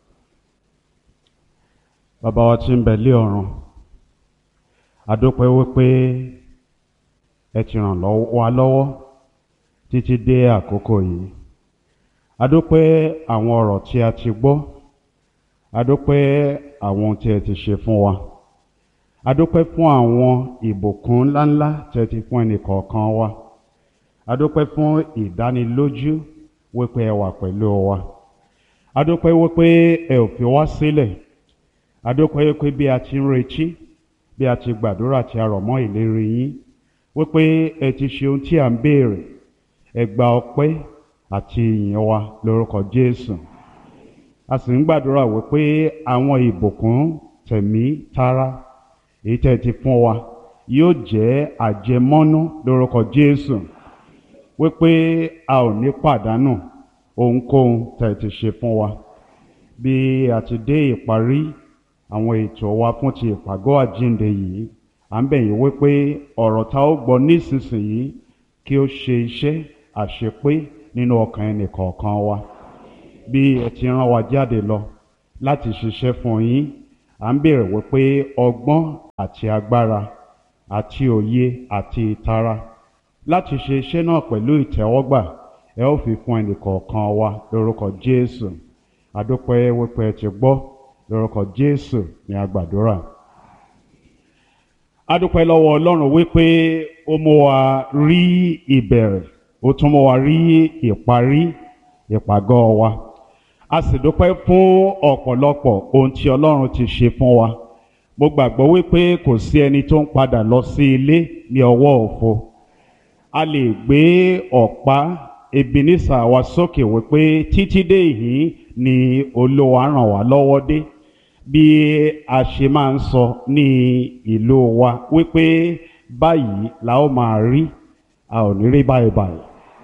bàbá wa tí ń bẹ lé ọ̀run adúpẹ́ wípé ẹ ti ràn lọ́wọ́- wa lọ́wọ́ títí dé àkókò yìí adúpẹ́ àwọn ọ̀rọ̀ tí a ti gbọ́ adúpẹ́ àwọn ohun tí ẹ ti ṣe fún wa adúpẹ́ fún àwọn ìbùkún ńláńlá tí ẹ ti fún ẹnìkọ̀ọ̀kan wa adúpẹ́ fún ìdánilójú wípé ẹ wà pẹ̀lú wa adúpẹ́ wípé ẹ ò fi wá sílẹ̀ adúpẹ́ wípé bí a ti ń retí bí a ti gbàdúrà tí a rọ̀ mọ́ ìlérí yín wípé ẹ ti ṣe ohun tí à ń béèrè ẹ gba ọpẹ́ àti ìyìn wa lórúkọ Jésù a sì ń gbàdúrà wípé àwọn ìbùkún tẹ̀mí tara èyí tẹ́ ẹ ti fún wa yóò jẹ́ àjẹmọ́nú lórúkọ Jésù wípé a ò ní pàdánù ohunkóhun tẹ́ ẹ ti ṣe fún wa bí a ti dé ìparí àwọn ètò wa fún ti ìpàgọ́ àjíǹde yìí à ń bẹ̀ yín wípé ọ̀rọ̀ tá ó gbọ́ nísinsìnyí kí ó ṣe iṣẹ́ àṣepé nínú ọkàn ẹnì kọ̀ọ̀kan wa bí ẹ ti rán wa jáde lọ láti ṣiṣẹ́ fún yín à ń béèrè wípé ọgbọ́n àti agbára àti òye àti ìtara láti ṣe iṣẹ́ náà pẹ̀lú ìtẹ́wọ́gbà ẹ ó fi fún ẹnì kọ̀ọ̀kan wa lórúkọ Jésù àdúpẹ́ wípé ẹ ti gbọ́ lórúkọ Jésù ní agbàdúrà adúpẹ́ lọ́wọ́ Ọlọ́run wípé ó mú wa rí ìbẹ̀rẹ̀ ó tún mú wa rí ìparí ìpàgọ́ wa a sì dúpẹ́ fún ọ̀pọ̀lọpọ̀ ohun tí Ọlọ́run ti ṣe fún wa mo gbàgbọ́ wípé kò sí ẹni tó ń padà lọ sí ilé ní ọwọ́ òfo a lè gbé ọ̀pá Ebenezer wa sókè wípé títí dé ìhín ni Olúwa ràn wá lọ́wọ́ dé bí a ṣe máa ń sọ ní ìlú wa wípé báyìí la ó máa rí a ò ní rí báyìí báyìí.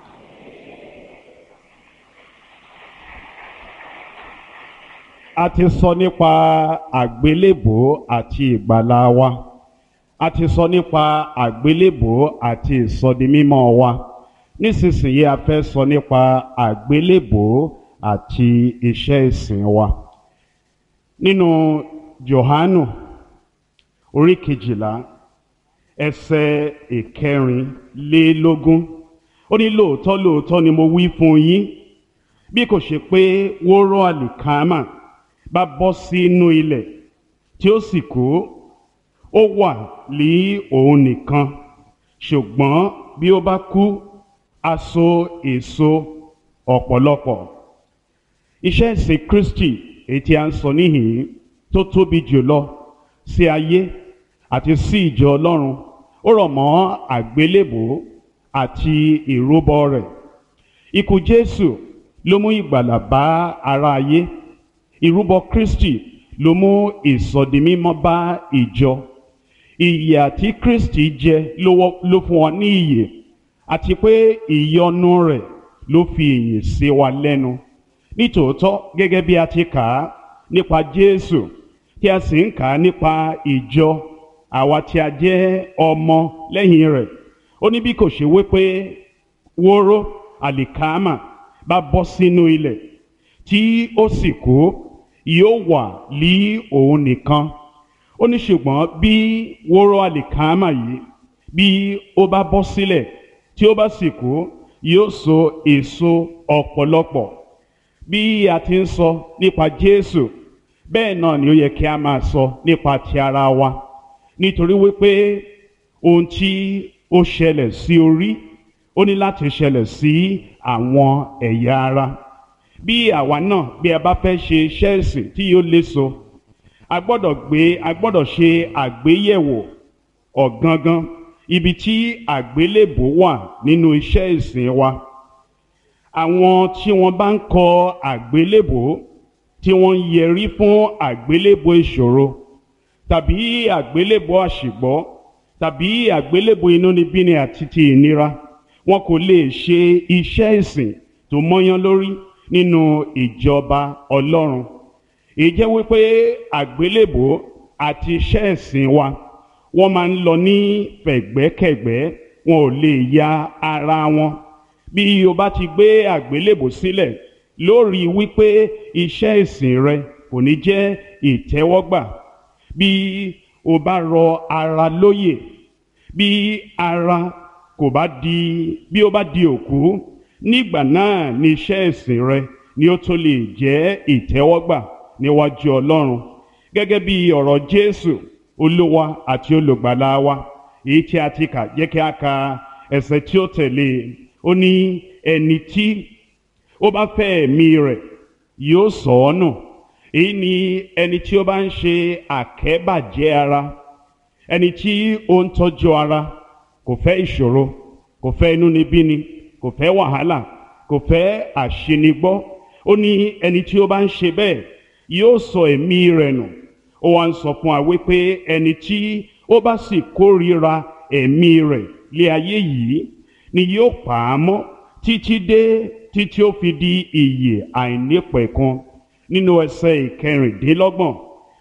a ti sọ nípa àgbélébò àti ìgbàlà wa a ti sọ nípa àgbélébò àti ìsọdimímọ́ wa nísinsìnyí a fẹ́ sọ nípa àgbélébò àti iṣẹ́ ìsìn wa nínú Jòhánù orí kejìlá ẹsẹ̀ ìkẹrìnlélógún ó ní lóòótọ́ lóòótọ́ ni mo wí fún yín bí kò ṣe pé wóró àlìkámà bá bọ́ sínú ilẹ̀ tí ó sì kú ó wà ní òun nìkan ṣùgbọ́n bí ó bá kú á so èso ọ̀pọ̀lọpọ̀ iṣẹ́ ìsìn Kristi èyí tí a ń sọ níhìn tó tóbi jùlọ sí ayé àti sí ìjọ Ọlọ́run ó rọ̀ mọ́ àgbélébò àti ìrúbọ rẹ̀ ikú Jésù ló mú ìgbàlà bá ara ayé ìrúbọ Kristi ló mú ìsọdimímọ́ bá ìjọ ìyè àti Kristi jẹ ló fún wa ní ìyè àti pé ìyọ́nú rẹ̀ ló fi ìyè sí wa lẹ́nu nítòótọ́ gẹ́gẹ́ bí a ti kà á nípa Jésù tí a sì ń kà á nípa ìjọ àwa tí a jẹ́ ọmọ lẹ́yìn rẹ̀ ó ní bí kò ṣe wípé wóró àlìkámà bá bọ́ sínú ilẹ̀ tí ó sì kú yóò wà lí òun nìkan ó ní ṣùgbọ́n bí wóró àlìkámà yìí bí ó bá bọ́ sílẹ̀ tí ó bá sì kú yóò so èso ọ̀pọ̀lọpọ̀ bí a ti ń sọ nípa Jésù bẹ́ẹ̀ náà ni ó yẹ kí a máa sọ nípa ti ara wa nítorí wípé ohun tí ó ṣẹlẹ̀ sí orí ó ní láti ṣẹlẹ̀ sí àwọn ẹ̀yà ara bí àwa náà bí a bá fẹ́ ṣe iṣẹ́ ìsìn tí yóò léso a gbọ́dọ̀ gbé a gbọ́dọ̀ ṣe àgbéyẹ̀wò ọ̀gangan ibi tí àgbélébò wà nínú iṣẹ́ ìsìn wa àwọn tí wọ́n bá ń kọ àgbélébò tí wọ́n ń yẹrí fún àgbélébò ìṣòro tàbí àgbélébò àṣìgbọ́ tàbí àgbélébò inúnibíni àti ti ìnira wọn kò lè ṣe iṣẹ́ ìsìn tó mọ́yán lórí nínú ìjọba Ọlọ́run èyí jẹ́ wípé àgbélébò àti iṣẹ́ ìsìn wa wọ́n máa ń lọ ní fẹ̀gbẹ́kẹ̀gbẹ́ wọn ò lè ya ara wọn bí o bá ti gbé àgbélébò sílẹ̀ lórí wípé iṣẹ́ ìsìn rẹ kò ní jẹ́ ìtẹ́wọ́gbà bí o bá rọ ara lóyè bí ara kò bá di bí o bá di òkú nígbà náà ni iṣẹ́ ìsìn rẹ ni ó tó lè jẹ́ ìtẹ́wọ́gbà níwájú Ọlọ́run gẹ́gẹ́ bí ọ̀rọ̀ Jésù Olúwa àti olùgbàlà wa èyí tí a ti kà jẹ́ kí a ka ẹsẹ̀ tí ó tẹ̀lé ó ní ẹni tí ó bá fẹ́ ẹ̀mí rẹ̀ yóò sọ ọ́ nù èyí ni ẹni tí ó bá ń ṣe àkẹ́bàjẹ́ ara ẹni tí ó ń tọ́jú ara kò fẹ́ ìṣòro kò fẹ́ inúnibíni kò fẹ́ wàhálà kò fẹ́ àṣenigbọ́ ó ní ẹni tí ó bá ń ṣe bẹ́ẹ̀ yóò sọ ẹ̀mí rẹ̀ nù ó wá ń sọ fún wa wípé ẹni tí ó bá sì kórìíra ẹ̀mí rẹ̀ lé ayé yìí ni yóò pa á mọ́ títí dé títí ó fi di ìyè àìnípẹ̀kun nínú ẹsẹ̀ ìkẹrìndínlọ́gbọ̀n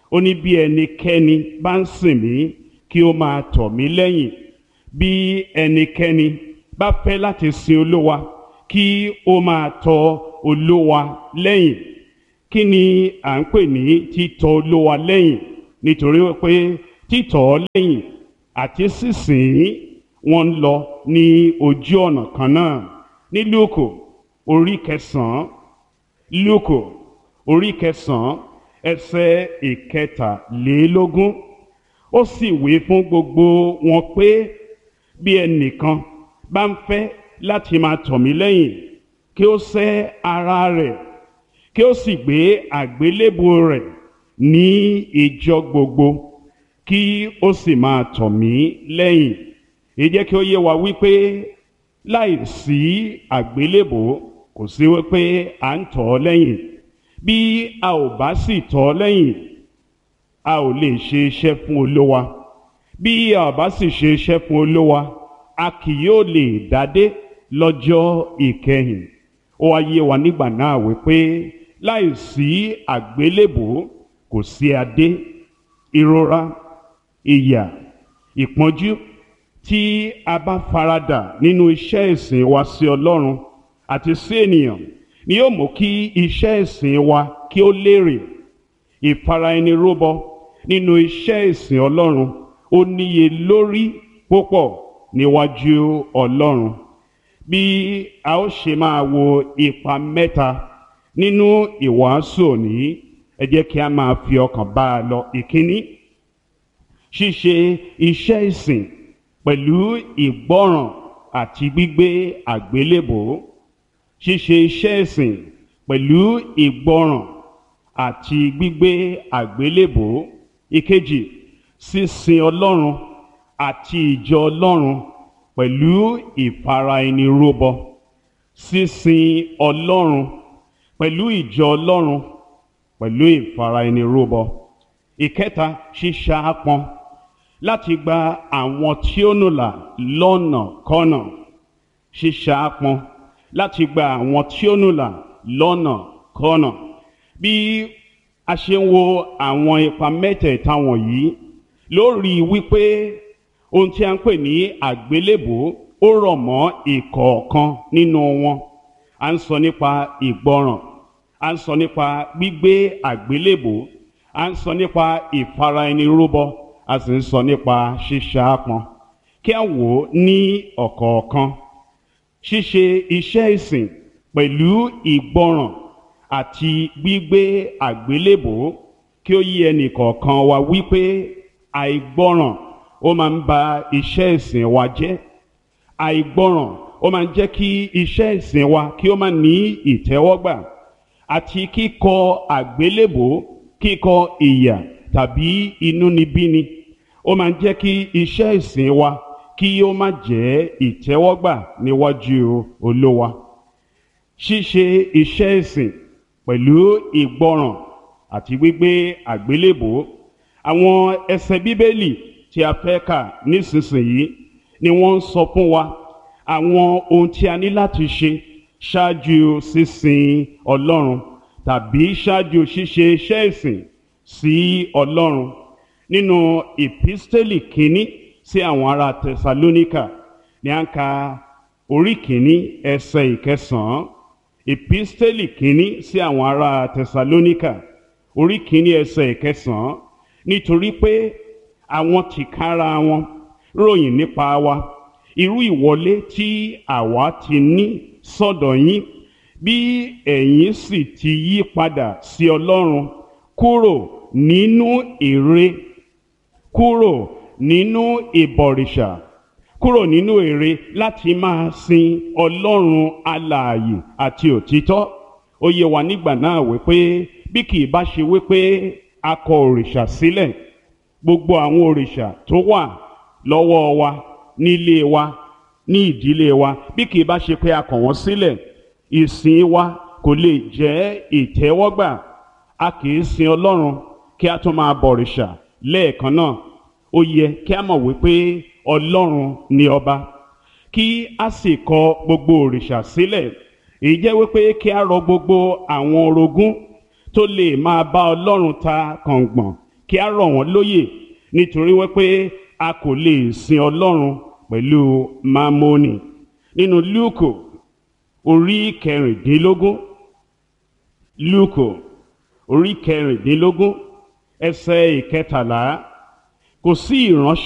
ó ní bí ẹnikẹ́ni bá ń sìn mí kí ó máa tọ̀ mí lẹ́yìn bí ẹnikẹ́ni bá fẹ́ láti sin olówa kí ó máa tọ̀ olówa lẹ́yìn kí ni à ń pè ní títọ̀ olówa lẹ́yìn nítorí pé títọ̀ ọ́ lẹ́yìn àti sísìn wọn ń lọ ní ojú ọ̀nà kan náà ní lúùkù orí kẹsàn-án lúùkù orí kẹsàn-án ẹsẹ̀ ìkẹtàlélógún ó sì wí fún gbogbo wọn pé bí ẹnìkan bá ń fẹ́ láti máa tọ̀ mí lẹ́yìn kí ó sẹ́ ara rẹ̀ kí ó sì gbé àgbélébù rẹ̀ ní ìjọ gbogbo kí ó sì máa tọ̀ mí lẹ́yìn èyí jẹ́ kí ó yé wa wípé láì sí àgbélébù kò sí wípé à ń tọ̀ ọ́ lẹ́yìn bí a ò bá sì tọ̀ ọ́ lẹ́yìn a ò lè ṣe iṣẹ́ fún olówa bí a ò bá sì ṣe iṣẹ́ fún olówa a kì yóò lè dádé lọ́jọ́ ìkẹyìn ó wá yé wa nígbà náà wípé láì sí àgbélébù kò sí adé ìrora ìyà ìpọ́njú tí a bá faradà nínú iṣẹ́ ìsìn wa sí Ọlọ́run àti sí ènìyàn ni yóò mú kí iṣẹ́ ìsìn wa kí ó lérè ìfara ẹni rúbọ nínú iṣẹ́ ìsìn Ọlọ́run ó níye lórí púpọ̀ níwájú Ọlọ́run bí a ó ṣe máa wo ipa mẹ́ta nínú ìwàásù òní ẹ jẹ́ kí a máa fi ọkàn bá a lọ ìkíní ṣíṣe iṣẹ́ ìsìn pẹ̀lú ìgbọ́ràn àti gbígbé àgbélébò ṣíṣe iṣẹ́ ìsìn pẹ̀lú ìgbọ́ràn àti gbígbé àgbélébò ìkejì sísin Ọlọ́run àti ìjọ Ọlọ́run pẹ̀lú ìfara ẹni rúbọ sísin Ọlọ́run pẹ̀lú ìjọ Ọlọ́run pẹ̀lú ìfara ẹni rúbọ ìkẹta ṣíṣàápọn láti gba àwọn tí ó nùlà lọ́nà kọ́nà ṣíṣàápọn láti gba àwọn tí ó nùlà lọ́nà kọ́nà bí a ṣe ń wo àwọn ipa mẹ́tẹ̀ẹ̀ta wọ̀nyí lórí wípé ohun tí a ń pè ní àgbélébò ó rọ̀ mọ́ ìkọ̀ọ̀kan nínú wọn à ń sọ nípa ìgbọràn à ń sọ nípa gbígbé àgbélébò à ń sọ nípa ìfara ẹni rúbọ a sì ń sọ nípa ṣíṣàápọn kí a wò ó ní ọ̀kọ̀ọ̀kan ṣíṣe iṣẹ́ ìsìn pẹ̀lú ìgbọràn àti gbígbé àgbélébò kí ó yí ẹnì kọ̀ọ̀kan wa wípé àìgbọràn ó máa ń ba iṣẹ́ ìsìn wa jẹ́ àìgbọràn ó máa ń jẹ́ kí iṣẹ́ ìsìn wa kí ó má ní ìtẹ́wọ́gbà àti kíkọ àgbélébò kíkọ ìyà tàbí inúnibíni ó máa ń jẹ́ kí iṣẹ́ ìsìn wa kí ó má jẹ́ ìtẹ́wọ́gbà níwájú olówa ṣíṣe iṣẹ́ ìsìn pẹ̀lú ìgbọràn àti gbígbé àgbélébò àwọn ẹsẹ̀ bíbélì tí a fẹ́ kà nísinsìnyí ni wọ́n ń sọ fún wa àwọn ohun tí a ní láti ṣe ṣáájú sísin ọlọ́run tàbí ṣáájú ṣíṣe iṣẹ́ ìsìn sí ọlọ́run nínú ìpísítélì kínní sí àwọn ará tẹsalóníkà ní à ń ka orí kínní ẹsẹ̀ ìkẹsàn-án ìpísítélì kínní sí àwọn ará tẹsalóníkà orí kínní ẹsẹ̀ ìkẹsàn-án nítorí pé àwọn tìkára wọn ròyìn nípa wa irú ìwọlé tí àwa ti ní sọ́dọ̀ yín bí ẹ̀yin sì ti yí padà sí ọlọ́run kúrò nínú ère kúrò nínú ìbọ̀rìṣà kúrò nínú ère láti máa sin ọlọ́run alààyè àti òtítọ́ ó yé wa nígbà náà wípé bí kì í bá ṣe wípé a kọ òrìṣà sílẹ̀ gbogbo àwọn òrìṣà tó wà lọ́wọ́ wa nílé wa ní ìdílé wa bí kì í bá ṣe pé a kọ̀ wọ́n sílẹ̀ ìsìn wa kò lè jẹ́ ìtẹ́wọ́gbà a kì í sin ọlọ́run kí a tún máa bọ̀rìṣà lẹ́ẹ̀kan náà ó yẹ kí a mọ̀ wípé ọlọ́run ni ọba kí a sì kọ gbogbo òrìṣà sílẹ̀ èyí jẹ́ wípé kí a rọ gbogbo àwọn orogún tó lè máa bá ọlọ́run ta kàngbọ̀n kí a rọ̀ wọ́n lóyè nítorí wípé a kò lè sin ọlọ́run pẹ̀lú mámónì nínú lúùkù orí kẹrìndínlógún lúùkù orí kẹrìndínlógún ẹsẹ̀ ìkẹtàlá kò sí ìránṣẹ́.